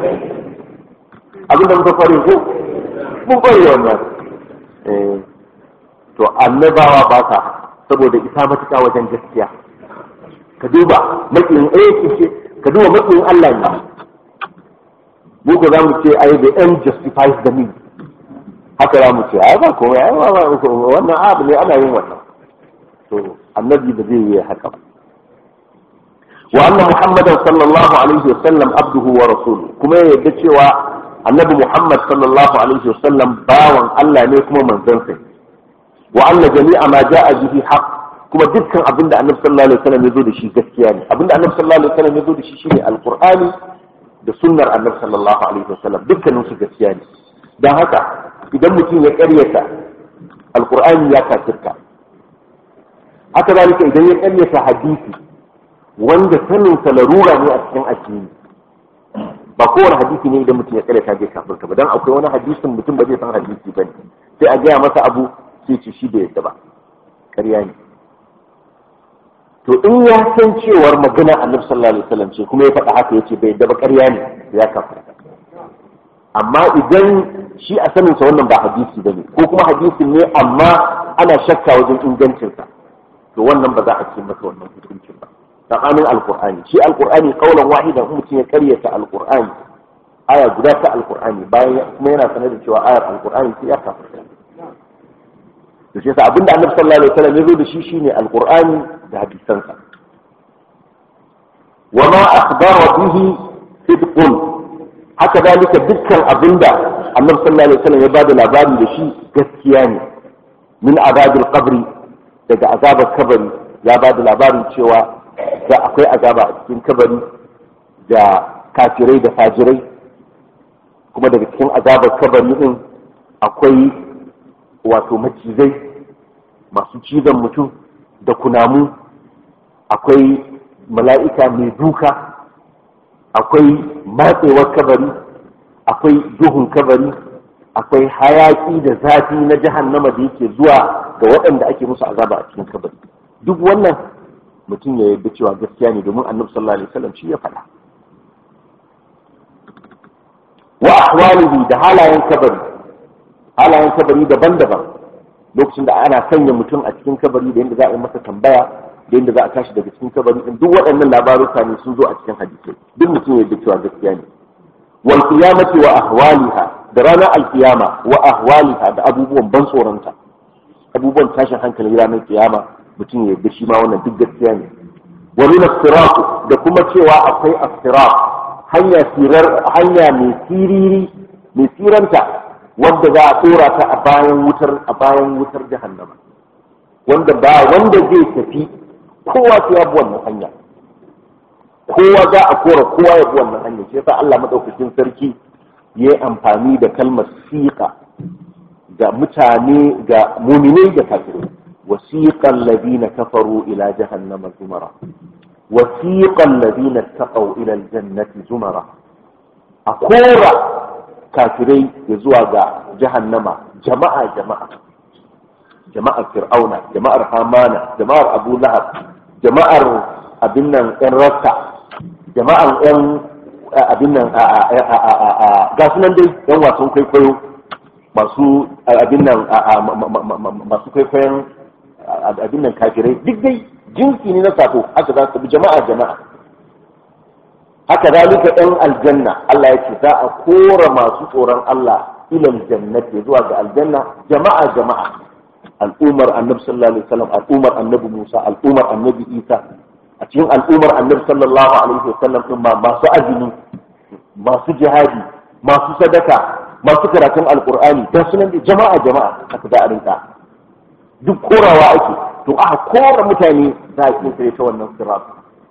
abin da muka kware ko mun kware wannan eh to annabawa ba ka saboda isa matuƙa wajen gaskiya ka duba makiyin eh ce ka duba makiyin Allah ne mu ko zamu ce ai the end justifies the means haka za mu ce ai ba komai ai ba wannan abu ne ana yin wannan to annabi da zai yi haka ba وأن محمدا صلى الله عليه وسلم عبده ورسوله كما يدى cewa annabi Muhammad sallallahu alaihi wasallam bawan Allah ne kuma manzon sa wa anna jami'a ma ja'a bihi haqq kuma dukkan abinda annabi sallallahu alaihi wasallam ya zo da shi gaskiya ne abinda annabi sallallahu alaihi wasallam ya zo da shi shine alqur'ani da sunnar annabi sallallahu alaihi wasallam dukkanin su gaskiya ne dan haka idan mutum ya ƙaryata alqur'ani ya kafirta haka zalika idan ya ƙaryata hadisi wanda sanin sa larura ne a cikin addini ba kowane hadisi ne idan mutum ya kare ta zai kafirta ba dan akwai wani hadisin mutum ba zai san hadisi ba ne sai a gaya masa abu sai ce shi da yadda ba ƙarya ne to in ya san cewar magana annabi sallallahu alaihi wasallam ce kuma ya faɗa haka yace bai yadda ba ƙarya ne ya kafirta amma idan shi a sanin sa wannan ba hadisi bane ko kuma hadisin ne amma ana shakka wajen ingancinsa to wannan ba za a ce masa wannan hukuncin ba tsakanin alkur'ani shi alkur'ani kaulan wahida in mutum ya karyata alkur'ani aya guda ta alkur'ani bayan kuma yana sanar da cewa ayar alkur'ani sai ya kafirta to shi yasa abinda annabi sallallahu alaihi wasallam ya zo da shi shine alkur'ani da hadisansa wa ma akhbara bihi sidqun haka dalika dukkan abinda annabi sallallahu alaihi wasallam ya bada labari da shi gaskiya ne min azabil qabri daga azabar kabari ya bada labarin cewa da akwai azaba a cikin kabari da kafirai da fajirai kuma daga cikin azabar kabari din akwai wato macizai masu cizon mutum da kunamu akwai mala'ika mai duka akwai matsewar kabari akwai duhun kabari akwai hayaki da zafi na jahannama da yake zuwa ga waɗanda ake musu azaba a cikin kabari duk wannan mutum ya yarda cewa gaskiya ne domin annabi sallallahu alaihi wasallam shi ya faɗa wa ahwalihi da halayen kabari halayen kabari daban-daban lokacin da ana sanya mutum a cikin kabari da yadda za a yi masa tambaya da yadda za a tashi daga cikin kabari din duk waɗannan labaruka ne sun zo a cikin hadisai duk mutum ya cewa gaskiya ne wal qiyamati wa ahwaliha da ranar alkiyama wa ahwaliha da abubuwan ban tsoronta abubuwan tashin hankali ranar kiyama mutum ya yarda shi ma wannan duk gaskiya ne wa min da kuma cewa akwai astirat hanya sirar hanya mai siriri mai siranta wanda za a tsora ta a bayan wutar a bayan wutar jahannama wanda ba wanda zai tafi kowa sai ya bi wannan hanya kowa za a kora kowa ya bi wannan hanya shi yasa Allah madaukakin sarki ya yi amfani da kalmar siqa ga mutane ga muminai da kafirai wasiqal ladina kafaru ila jahannama zumara wasiqal ladina taqaw ila aljannati zumara a kora kafirai ya zuwa ga jahannama jama'a jama'a jama'ar fir'auna jama'ar hamana jama'ar abu lahab jama'ar abin nan yan rasta jama'ar yan abin nan ga su nan dai yan wasan kwaikwayo masu abin nan masu kwaikwayon abin nan kafirai duk dai jinsi ne na sako haka za su bi jama'a jama'a haka zalika ɗan aljanna Allah ya ce za a kora masu tsoron Allah ilal jannati zuwa ga aljanna jama'a jama'a al'ummar annabi sallallahu alaihi wasallam al'ummar annabi Musa al'ummar annabi Isa a cikin al'ummar annabi sallallahu alaihi wasallam din ma masu azumi masu jihadi masu sadaka masu karatun alqur'ani da sunan da jama'a jama'a haka da a rinka duk korawa ake to aka kora mutane za a kinsa ta wannan sirat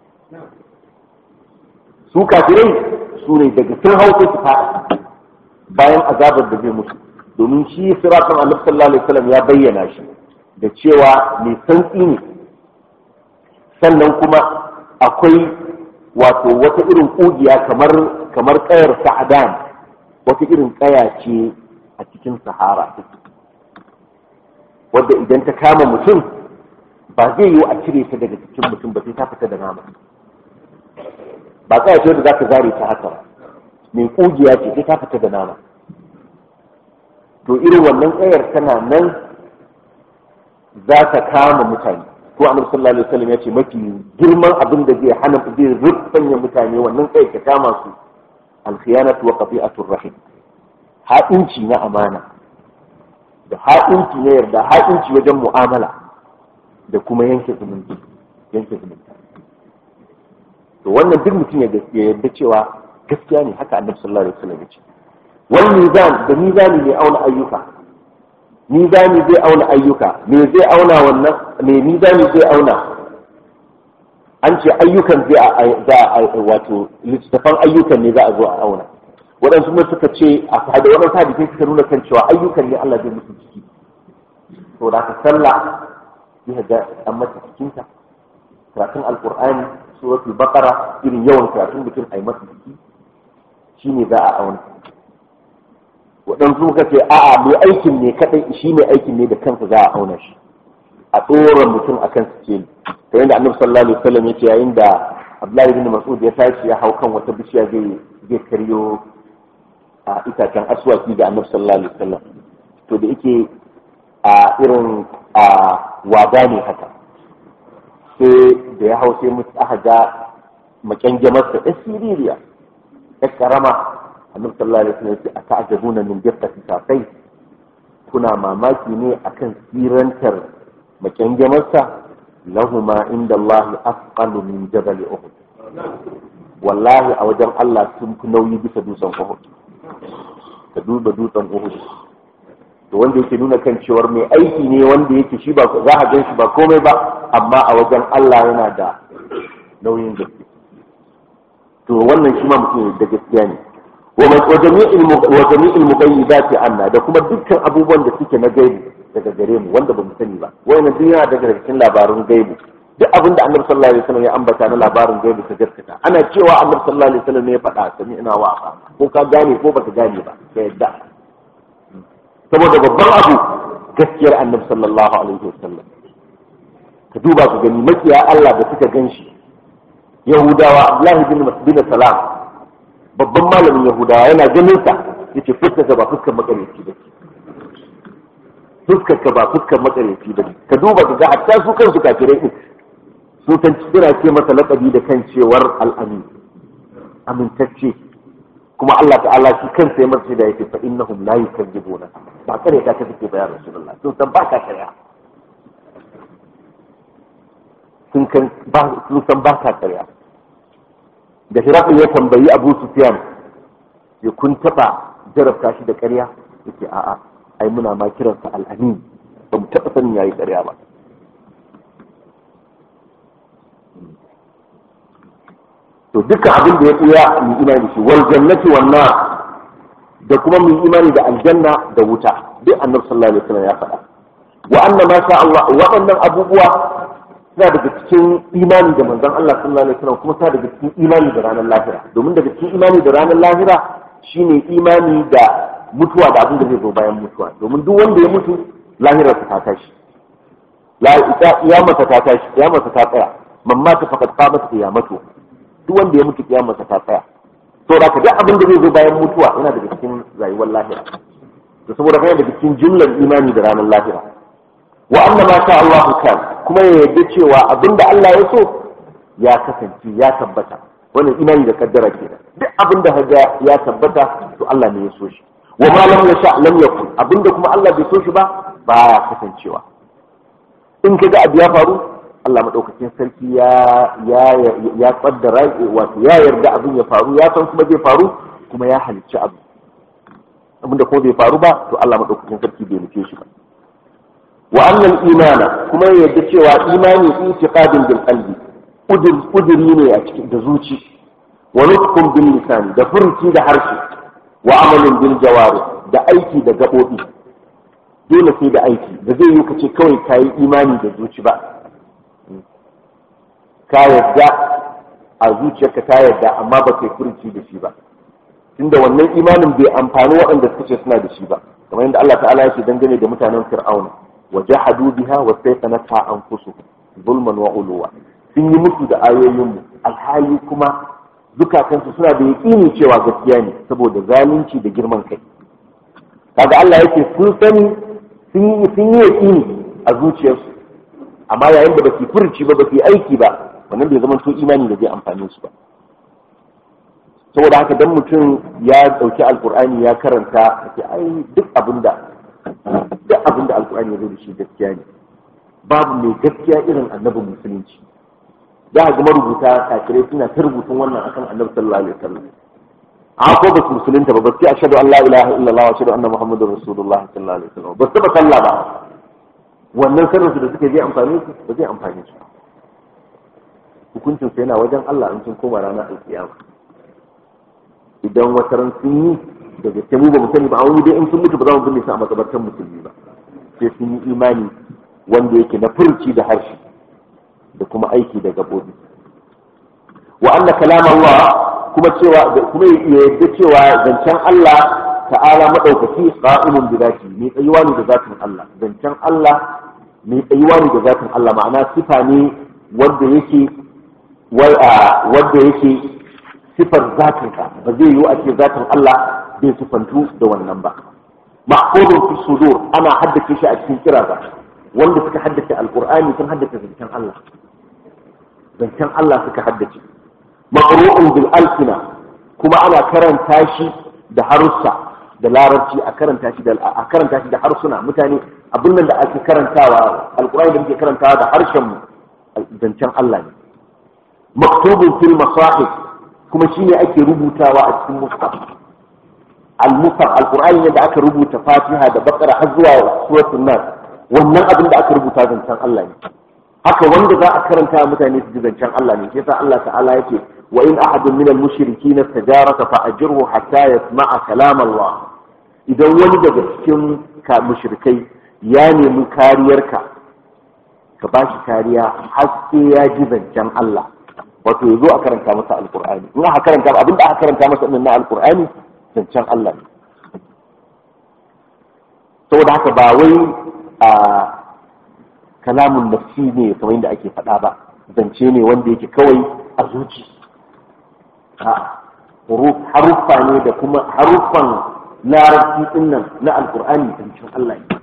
su kafirai su ne daga sun hau sai su faɗi bayan azabar da zai mutu domin shi siratun annabi sallallahu alaihi wasallam ya bayyana shi da cewa mai santsi ne sannan kuma akwai wato wata irin kugiya kamar kamar kayar sa'adan wata irin kaya ce a cikin sahara wadda idan ta kama mutum ba zai yiwu a cire ta daga cikin mutum ba sai ta fita da nama ba kaya ce wadda za ka zare ta haka mai kugiya ce sai ta fita da nama to irin wannan tsayar tana nan za ta kama mutane ko annabi sallallahu alaihi wasallam ya ce mafi girman abin da zai hana zai rubanya mutane wannan tsayar ta kama su alkhiyanatu wa qati'atur rahim haɗinci na amana da haɗinci na yarda haɗinci wajen mu'amala da kuma yanke zumunci yanke zumunci to wannan duk mutum ya yarda cewa gaskiya ne haka annabi sallallahu alaihi wasallam ya ce wal mizan da mizani ne auna ayyuka mizani zai auna ayyuka me zai auna wannan me mizani zai auna an ce ayyukan zai za a wato littattafan ayyukan ne za a zo a auna waɗansu ne suka ce a fada waɗansu hadisai suka nuna kan cewa ayyukan ne Allah zai musu ciki to da ka sallah zai ga an mata cikinta karatun alqur'ani suratul baqara irin yawan karatun mutum a yi masa ciki shine za a auna waɗansu suka ce a'a mai aikin ne kaɗai shi mai aikin ne da kansa za a auna shi a tsoron mutum a kan sikeli ta yadda annabi sallallahu alaihi wasallam ya ce yayin da abdullahi ibn mas'ud ya tashi ya hau kan wata bishiya zai zai karyo a itacen aswaki da annabi sallallahu alaihi wasallam to da yake a irin a wada ne haka sai da ya hau sai mutu aka ga makyangamarsa ya siririya ya karama annabi sallallahu alaihi wasallam ya ce ata'jabuna min diqqati saqai kuna mamaki ne akan sirantar makyangamarsa lahuma inda Allah asqalu min jabal uhud wallahi a wajen Allah sun fi nauyi bisa dutsen uhud ka duba dutsen uhud to wanda yake nuna kan cewar mai aiki ne wanda yake shi ba za a gan shi ba komai ba amma a wajen Allah yana da nauyin gaske to wannan shi ma mutum da gaskiya ne wa jami'il mugayyibati anna da kuma dukkan abubuwan da suke na gaibu daga gare mu wanda ba mu sani ba wayannan duk yana daga cikin labarun gaibu duk abin da annabi sallallahu alaihi wasallam ya ambata na labarin gaibi ka gaskata ana cewa annabi sallallahu alaihi wasallam ne ya faɗa sami ina wa ko ka gane ko baka gane ba ka yadda saboda babban abu gaskiyar annabi sallallahu alaihi wasallam ka duba ka gani makiya Allah da suka ganshi yahudawa abdullahi bin bin salam babban malamin yahudawa yana ganin sa yace fuskar ba fuskar makareci ba fuskar ka ba fuskar makareci ba ka duba ka ga hatta su kansu kafirai din su kan suna ce masa laqabi da kan cewar al-amin amintacce kuma Allah ta'ala shi kansa ya masa da yake fa innahum la yukadzibuna ba kare ta ka take bayan rasulullah sun san ba ka kare sun kan ba sun san ba ka kare da hirafin ya tambayi Abu Sufyan ya kun taba jarabta shi da ƙarya yake a'a ai muna ma kiransa al-amin ba mu taba sanin yayi ƙarya ba to dukkan abin da ya tsaya mu imani shi wal jannati wan nar da kuma mu imani da aljanna da wuta duk annabi sallallahu alaihi wasallam ya faɗa wa anna ma sha Allah waɗannan abubuwa suna daga cikin imani da manzon Allah sallallahu alaihi wasallam kuma suna daga cikin imani da ranar lahira domin daga cikin imani da ranar lahira shine imani da mutuwa da abin da zai zo bayan mutuwa domin duk wanda ya mutu lahirar ta tashi la ita masa ta tashi masa ta tsaya mamma ta faqad qamat qiyamatu duk wanda ya mutu kiyamarsa ta tsaya to da duk abin da zai zo bayan mutuwa yana daga cikin rayuwar lahira to saboda kai daga cikin jumlar imani da ranar lahira wa anna ma sha Allah kan kuma ya yarda cewa abin da Allah ya so ya kasance ya tabbata wannan imani da kaddara kenan duk abin da haga ya tabbata to Allah ne ya so shi wa ma lam yasha lam yakun abinda kuma Allah bai so shi ba baya kasancewa in kaga abu ya faru Allah maɗaukakin sarki ya ya ya kaddara wato ya yarda abin ya faru ya san kuma zai faru kuma ya halicci abu abinda kuma bai faru ba to Allah maɗaukakin sarki bai nufe shi ba wa annal imana kuma ya yarda cewa imani itiqadin bil qalbi udiri ne a cikin da zuci wa nutqun bil lisan da furci da harshe wa amalin bil jawari da aiki da gabobi dole sai da aiki da zai yi kace kawai kayi imani da zuci ba ka yadda a zuciyarka ta yadda amma ba kai furuci da shi ba tunda wannan imanin bai amfani waɗanda suka ce suna da shi ba kamar yadda Allah ta'ala yake dangane da mutanen fir'auna wa jahadu biha wa saytanata anfusuhum zulman wa uluwa sun yi musu da ayoyin mu alhali kuma zukatansu suna da yaƙini cewa gaskiya ne saboda zalunci da girman kai kaga Allah yake sun sani sun yi sun yi yaƙini a zuciyarsu amma yayin da ba su furuci ba ba su aiki ba wannan bai zama to imani da zai amfane su ba saboda haka dan mutum ya dauki alkur'ani ya karanta ce ai duk abinda duk abinda alkur'ani ya zo da shi gaskiya ne babu mai gaskiya irin annabin musulunci za a ga marubuta kafirai suna ta rubutun wannan akan annabi sallallahu alaihi wasallam a ko ba su musulunta ba ba sai ashhadu an la ilaha illallah wa ashhadu anna muhammadar rasulullah sallallahu alaihi wasallam ba su ba sallah ba wannan sirrinsu da suke zai amfani su ba zai amfani su hukuncin su yana wajen Allah in sun koma ranar alkiyama idan wata ran sun yi da gaske mu ba mu sani ba a wani dai in sun mutu ba za mu binne su a makabartar musulmi ba sai sun yi imani wanda yake na furci da harshe da kuma aiki da gabobi wa anna kalam Allah kuma cewa kuma ya yadda cewa zancen Allah ta'ala madaukaki qa'imun bi zati ne tsayuwa ne da zatin Allah zancen Allah ne tsayuwa ne da zatin Allah ma'ana sifa ne wanda yake wanda yake sifar zatin ka ba zai yiwu a ce zatin Allah bai sifantu da wannan ba mahfuzun fi sudur ana haddace shi a cikin kiraza wanda suka haddace alqur'ani sun haddace zancen Allah zancen Allah suka haddace maqru'un bil alsina kuma ana karanta shi da harussa da larabci a karanta shi da a karanta shi da harsuna mutane abin nan da ake karantawa alqur'ani da muke karantawa da harshen mu zancen Allah ne maktubun fil masahif kuma shine ake rubutawa a cikin mushaf al-mushaf alqur'ani ne da aka rubuta fatiha da bakara har zuwa suratul nas wannan abin da aka rubuta zancen Allah ne haka wanda za a karanta mutane su ji zancen Allah ne yasa Allah ta'ala yake wa in ahadun minal mushrikin istajaraka fa ajirhu hatta yasma'a kalam Allah idan wani daga cikin ka mushrikai ya nemi kariyarka ka ba shi kariya haske ya ji zancen Allah wato ya zo a karanta masa alkur'ani in aka karanta abin da aka karanta masa na alkur'ani zancen Allah ne saboda haka ba wai a kalamun nafsi ne kamar yadda ake faɗa ba zance ne wanda yake kawai a zuci haruffa ne da kuma haruffan larabci din nan na alkur'ani zancen Allah ne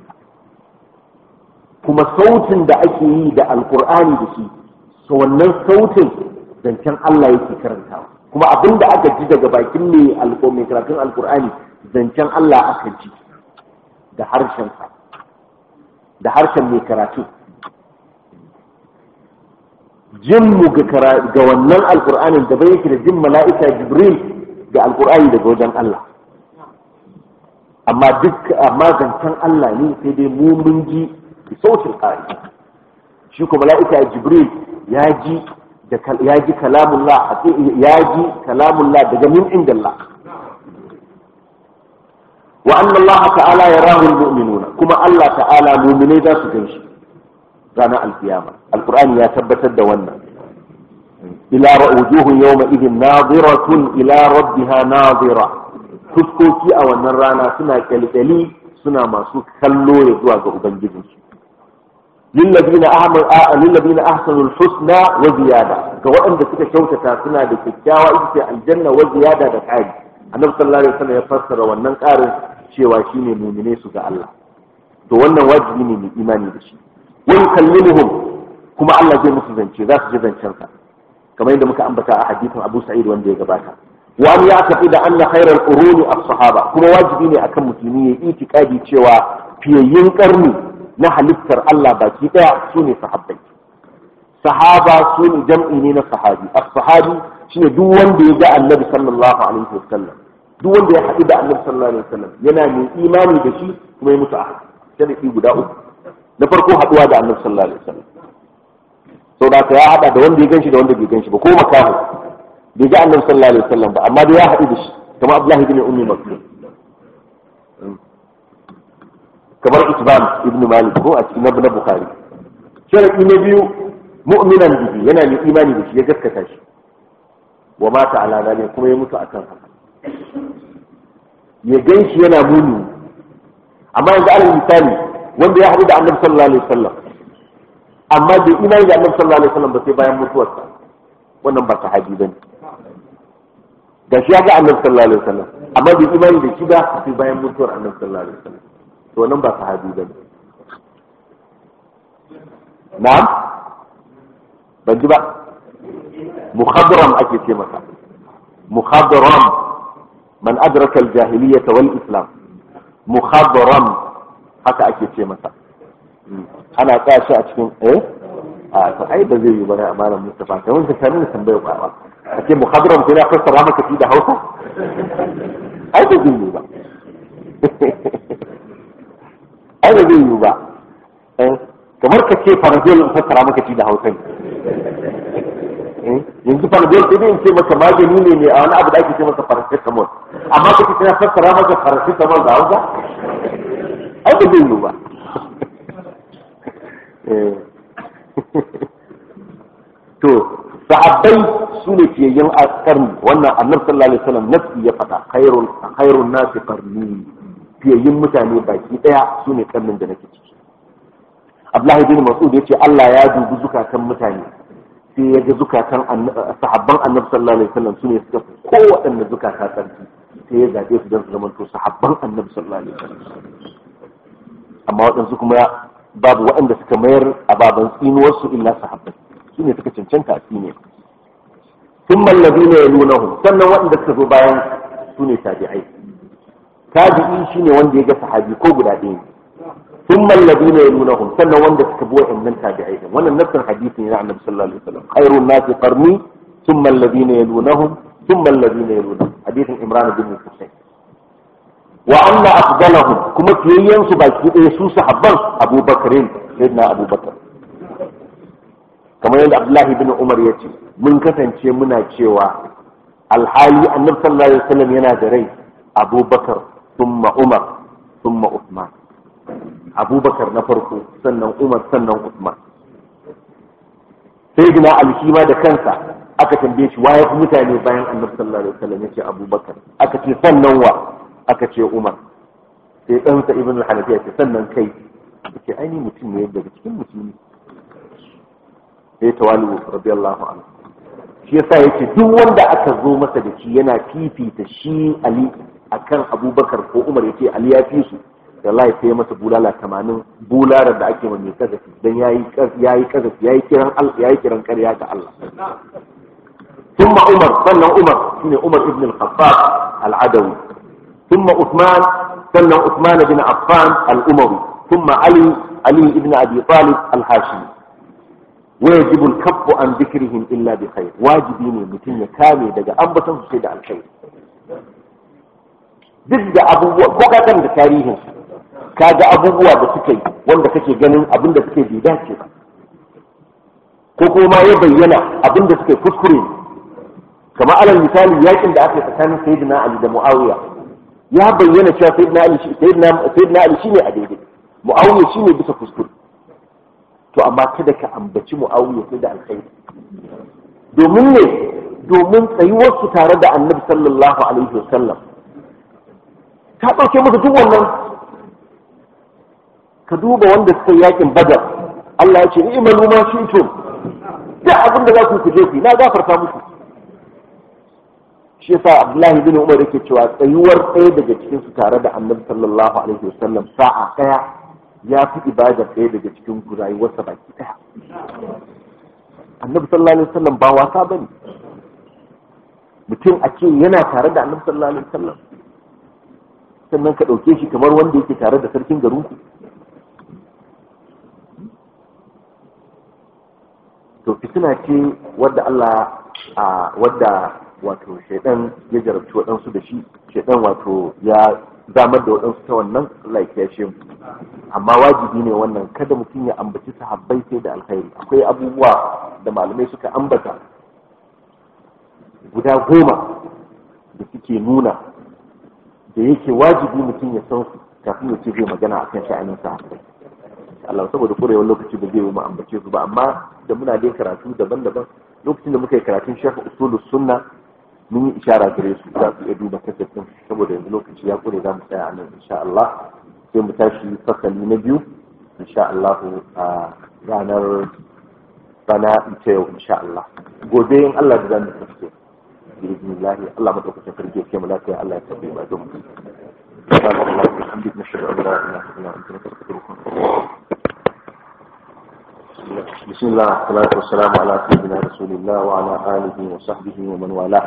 kuma sautin da ake yi da alkur'ani da shi so wannan sautin zancen Allah yake karantawa kuma abin da aka ji daga bakin mai mai karatun alkur'ani zancen Allah aka ji da harshensa da harshen mai karatu jin mu ga wannan alkur'anin da bai yake da jin mala'ika jibril da alkur'ani daga wajen Allah amma duk amma zancen Allah ne sai dai mu mun ji sautin ƙari shi kuma mala'ika jibril ya ji da ya ji kalamullah ya ji kalamullah daga min indallah wa anna Allah ta'ala yarahu almu'minuna kuma Allah ta'ala mu'minai za su ganshi ranar alkiyama alqur'ani ya tabbatar da wannan ila wujuhun yawma idin nadiratun ila rabbiha nadira fuskoki a wannan rana suna kyalkyali suna masu kallo ya zuwa ga ubangijinsu lillazina ahmad lillazina ahsanul husna wa ziyada ga waɗanda suka kyautata suna da kyakkyawa ita ce aljanna wa ziyada da ƙari annabi sallallahu alaihi wasallam ya fassara wannan ƙarin cewa shine mu'mine su ga Allah to wannan wajibi ne mai imani da shi wa yukallimuhum kuma Allah zai musu zance za su ji zancen sa kamar yadda muka ambata a hadisin Abu Sa'id wanda ya gabata wa an ya'tafi da anna khairal quruni as-sahaba kuma wajibi ne akan musulmi ya itikadi cewa fiyayyin karni na halittar Allah baki daya su ne sahabbai sahaba su ne jam'i ne na sahabi as-sahabi shine duk wanda ya ga annabi sallallahu alaihi wasallam duk wanda ya haɗu da annabi sallallahu alaihi wasallam yana mai imani da shi kuma ya mutu a sharadi guda uku na farko haɗuwa da annabi sallallahu alaihi wasallam sau da ya haɗa da wanda ya ganshi da wanda bai ganshi ba ko makamu bai ga annabi sallallahu alaihi wasallam ba amma dai ya haɗu da shi kamar abdullahi bin ummi maktum kamar isban ibn malik ko a cikin na bukhari sharadi na biyu mu'minan bihi yana mai imani da shi ya gaskata shi wa mata ala zalika kuma ya mutu akan haka ya gan shi yana muni amma yanzu alal misali wanda ya haɗu da annabi sallallahu alaihi wasallam amma bai imani da annabi sallallahu alaihi wasallam ba sai bayan mutuwarsa wannan ba sahabi bane da shi ya ga annabi sallallahu alaihi wasallam amma bai imani da shi ba sai bayan mutuwar annabi sallallahu alaihi wasallam to nan ba sahabi bane na'am ban ji ba mukhadram ake ce masa mukhadram man adraka al-jahiliyyah wal islam mukhadram haka ake ce masa ana tsaya shi a cikin eh a to ai ba zai yi ba na amalan mustafa kai wanda ka nuna tambayar ba a ce mukhadram sai na fassara maka shi da Hausa ai ba zai yi ba ai ba zai yi ba kamar ka ce farazol in fassara maka shi da Hausa yanzu farazol sai dai in ce maka magani ne ne a wani abu da ake ce masa paracetamol amma kake tana fassara maka paracetamol da Hausa ai ba zai yi ba to sahabbai su ne fiyayyen karni wannan annabi sallallahu alaihi wasallam nafsi ya faɗa khairun khairun nasi qarni fiyayyen mutane baki daya su ne karnin da nake ciki Abdullahi bin Mas'ud yace Allah ya dubi zukatan mutane sai ya ga zukatan sahabban annabi sallallahu alaihi wasallam su ne suka fi kowaɗanne zukata sarki sai ya zaɓe su don su zamanto sahabban annabi sallallahu alaihi wasallam amma waɗansu kuma babu waɗanda suka mayar a baban tsinuwarsu illa sahabbai su ne suka cancanta a tsine sun mallabi ne ya nuna sannan waɗanda suka zo bayan su ne tabi'ai tabi'i shi ne wanda ya ga sahabi ko guda ɗaya sun mallabi ne ya nuna sannan wanda suka bi waɗannan tabi'ai ɗin wannan nassin hadisi ne na annabi sallallahu alaihi wasallam khairun nasi qarni sun mallabi ne ya nuna sun mallabi ne ya nuna hadisin imran bin husayn wa anna afdalahum kuma fiyayyen su baki ɗaya su sahabban abubakarin sayyidina abubakar kamar yadda abdullahi bin umar ya ce mun kasance muna cewa alhali annabi sallallahu alaihi wasallam yana da rai abubakar thumma umar thumma usman abubakar na farko sannan umar sannan usman sai gina alshi ma da kansa aka tambaye shi waye mutane bayan annabi sallallahu alaihi wasallam yace abubakar aka ce sannan wa aka ce umar sai ɗansa ibn al-hanafiya ce sannan kai yace ai ni mutum ne daga cikin musulmi sai tawali radiyallahu anhu shi yasa yace duk wanda aka zo masa da shi yana fifita shi ali akan abubakar ko umar yace ali ya fi su wallahi sai masa bulala tamanin bularar da ake mai kazafi dan yayi yayi kazafi yayi kiran yayi kiran ƙarya ga Allah ثم عمر صلى عمر شنو عمر ابن الخطاب العدوي ثم عثمان صلى عثمان بن عفان الأموي ثم علي علي بن أبي طالب الهاشمي ويجب الكف عن ذكرهم إلا بخير واجبين متن كامي دقا أنبتن سيد الخير duk da abubuwa ko ka kan da tarihin ka ga abubuwa da suka yi wanda kake ganin abin da suke bai dace ba ko kuma ya bayyana abin da suke kuskure ne kamar alal misali yakin da aka yi tsakanin sayyidina ali da muawiya ya bayyana cewa sayyidina ali sayyidina sayyidina ali shine a daidai muawiya shine bisa kuskure to amma kada ka ambaci muawiya sai da alkhairi domin ne domin tsayuwar su tare da annabi sallallahu alaihi wasallam ta dauke musu duk wannan ka duba wanda suka yakin badar Allah ya ce ni'malu ma shi'tum da abin da za ku kuje ku na gafarta muku shi yasa Abdullahi bin Umar yake cewa tsayuwar ɗaya daga cikin su tare da Annabi sallallahu alaihi wasallam sa'a ɗaya ya fi ibada ɗaya daga cikin rayuwarsa baki ɗaya Annabi sallallahu alaihi wasallam ba wasa bane mutum a ce yana tare da Annabi sallallahu alaihi wasallam sannan ka ɗauke shi kamar wanda yake tare da sarkin garinku to fitina ce wadda Allah a wadda wato shaidan ya jarabci waɗansu da shi shaidan wato ya zamar da waɗansu ta wannan Allah ya kiyashe mu amma wajibi ne wannan kada mutum ya ambaci sahabbai sai da alkhairi akwai abubuwa da malamai suka ambata guda goma da suke nuna da yake wajibi mutum ya san su kafin ya ce zai magana akan sha'anin sahabbai Allah saboda kurewar lokaci ba zai yi mu ambace su ba amma da muna dai karatu daban-daban lokacin da muka yi karatun shafa usulus sunna mun yi ishara gare su za su iya duba kasafin saboda yanzu lokaci ya kure za mu tsaya a nan insha Allah sai mu tashi fasali na biyu insha Allah a ranar bana ita yau insha Allah gobe in Allah da zamu tafi bismillah Allah madaukakin sarki ke mu lafiya Allah ya tabbata ba don سبحانك اللهم وبحمدك نشهد ان لا اله الا انت نستغفرك بسم الله والصلاة والسلام على سيدنا رسول الله وعلى آله وصحبه ومن والاه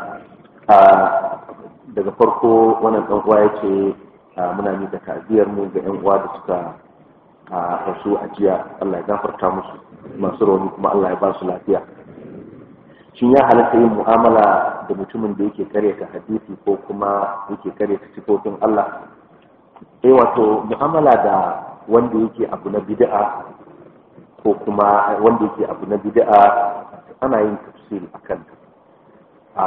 daga farko wannan ɗan uwa yace muna miƙa ta'aziyar mu ga ƴan uwa da suka rasu a jiya Allah ya gafarta musu masu rauni kuma Allah ya ba su lafiya shin ya halatta yin mu'amala da mutumin da yake karyata hadisi ko kuma yake karyata sifofin Allah eh wato mu'amala da wanda yake abu na bid'a ko kuma wanda yake abu na bid'a ana yin tafsiri akan a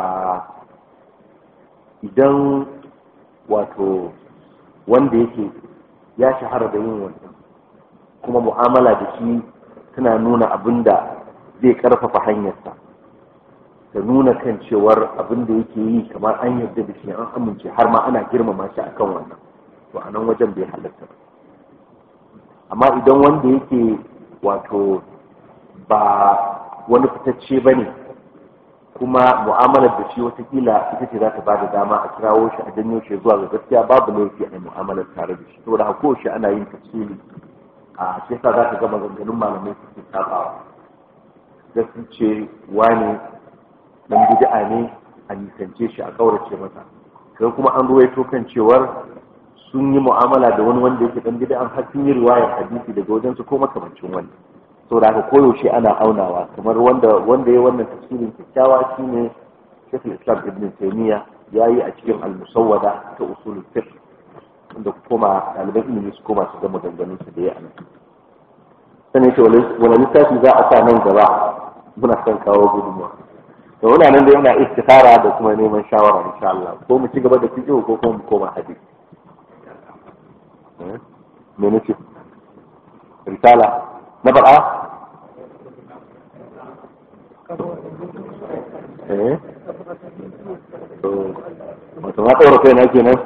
idan wato wanda yake ya shahara da yin wannan kuma mu'amala da shi tana nuna abin da zai karfafa hanyarsa da nuna kan cewar abin da yake yi kamar an yarda da shi an amince har ma ana girmama shi akan wannan to a nan wajen bai halatta amma idan wanda yake wato ba wani fitacce ba ne kuma mu'amalar da shi watakila ita ce za ta ba da dama a kirawo shi a janyo shi zuwa ga gaskiya babu laifi a mu'amalar tare da shi saboda hako shi ana yin tafsiri a shi yasa za ka ga maganganun malamai suke sabawa gaskiya ce wani dan bid'a ne a nisance shi a kaurace masa kai kuma an ruwaito kan cewar sun yi mu'amala da wani wanda yake dan bid'a har sun yi riwayar hadisi daga wajen su ko makamancin wani saboda haka koyaushe ana aunawa kamar wanda wanda ya wannan tafsirin kyakkyawa shine Sheikh Islam Ibn Taymiyyah yayi a cikin al-musawwada ta usulul fiqh wanda kuma ɗaliban ilimi su koma su ga maganganun su da ya ana sanin ce wani littafi za a sa nan gaba muna son kawo gudunmuwa to muna nan da yana istikhara da kuma neman shawara insha Allah ko mu ci gaba da fiqh ko kuma mu koma hadisi me nake risala na bara eh wato ma ɗaura kai na kenan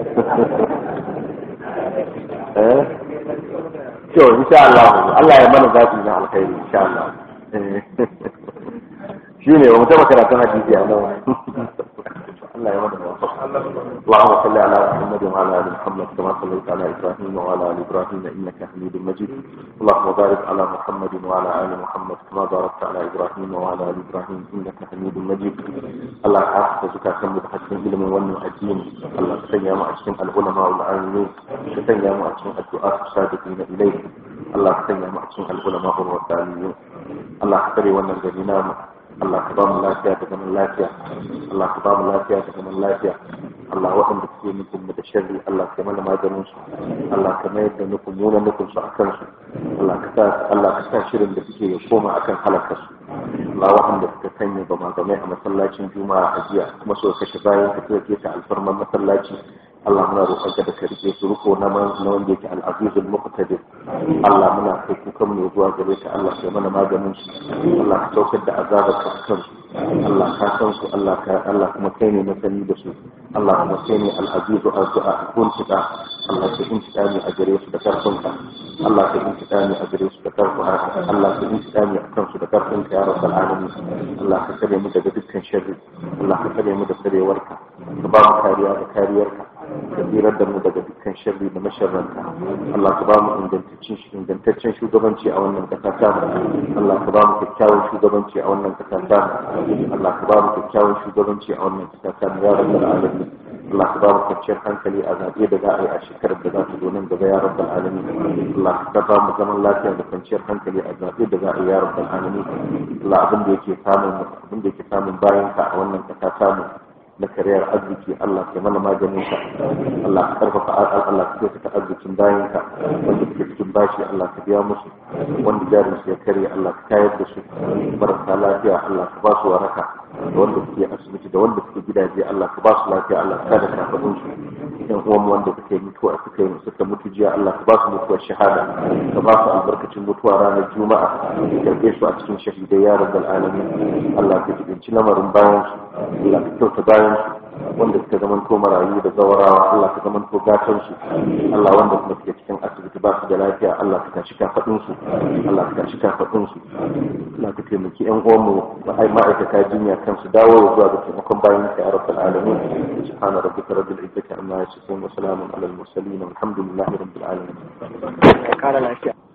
eh to insha Allah Allah ya mana zafi na alkhairi insha Allah shi ne wata makaratun hadisi a nan Allah ya mana zafi اللهم صل على محمد وعلى ال محمد كما صليت على ابراهيم وعلى ال ابراهيم انك حميد مجيد اللهم بارك على محمد وعلى ال محمد كما باركت على ابراهيم وعلى ال ابراهيم انك حميد مجيد الله يحفظ زكاة متحسن علم والمؤدين الله تسيا مع العلماء والعالمين تسيا مع الدعاء الصادقين اليه الله تسيا مع العلماء والربانيين الله تسري ونرجى Allah ka ba mu lafiya da zaman lafiya Allah ka ba mu lafiya da zaman lafiya Allah waɗanda suke nufin mu da sharri Allah ka mana maganin su Allah ka mayar da nufin mu na nufin su akan su Allah ka sa Allah ka sa shirin da suke ya koma akan halakar su Allah waɗanda suka sanya ba magamai a masallacin juma'a a jiya kuma suka kashe bayan ka tuke ta alfarman masallaci Allah muna roƙon ka da ka rike su riko na wanda yake al-azizul muqtadir Allah muna kai kukan mu zuwa gare ka Allah ka mana maganin su Allah ka saukar da azabar ka kan su Allah ka san su Allah ka Allah kuma kai ne masani da su Allah kuma kai ne al-azizu azza kun tuka Allah ka intika ni a gare su da karfin ka Allah ka intika ni a gare su da karfin ka Allah ka intika ni a kan su da karfin ka ya rabbal alamin Allah ka kare mu daga dukkan sharri Allah ka kare mu da karewarka ka ba mu kariya da kariyarka ka tsirar da mu daga dukkan sharri da masharranta Allah ka ba mu ingantaccen shugabanci a wannan kasa ta Allah ka ba mu kyakkyawan shugabanci a wannan kasa ta Allah ka ba mu kyakkyawan shugabanci a wannan kasa ta ya rabbal alamin Allah ka ba mu kwanciyar hankali a zaɓe da za a yi a shekarar da za ta zo nan gaba ya rabbal alamin Allah ka ba mu zaman lafiya da kwanciyar hankali a zaɓe da za a yi ya rabbal alamin Allah abin da yake samun abin da yake samun bayan ka a wannan kasa ta mu na kariyar arziki Allah ke mana maganin ka Allah ka karfafa Allah ka kyautata arzikin bayan ka wanda suke cikin bashi Allah ka biya musu wanda jarin su ya karye Allah ka tayar da su marasa lafiya Allah ka ba su waraka da wanda suke asibiti da wanda suke gidaje Allah ka ba su lafiya Allah ka da kafadun su yan uwan wanda suke mutuwa suka yi suka mutu jiya Allah ka ba su mutuwar shahada ka ba su albarkacin mutuwa ranar juma'a ka karbe su a cikin shahidai ya rabbal alamin Allah ka jibinci lamarin bayan su Allah ka kyauta bayan su wanda suka zaman to marayu da zawarawa Allah ka zaman to gatan su Allah wanda kuma suke cikin asibiti ba su da lafiya Allah ka tashi kafadun su Allah ka tashi kafadun su Allah ka taimaki yan uwan mu da ai ma'aikata jinya kan su dawo zuwa ga taimakon bayan ka ya rabbal alamin subhana rabbika rabbil izzati amma yasifun wa salamun alal mursalin walhamdulillahi rabbil alamin kara lafiya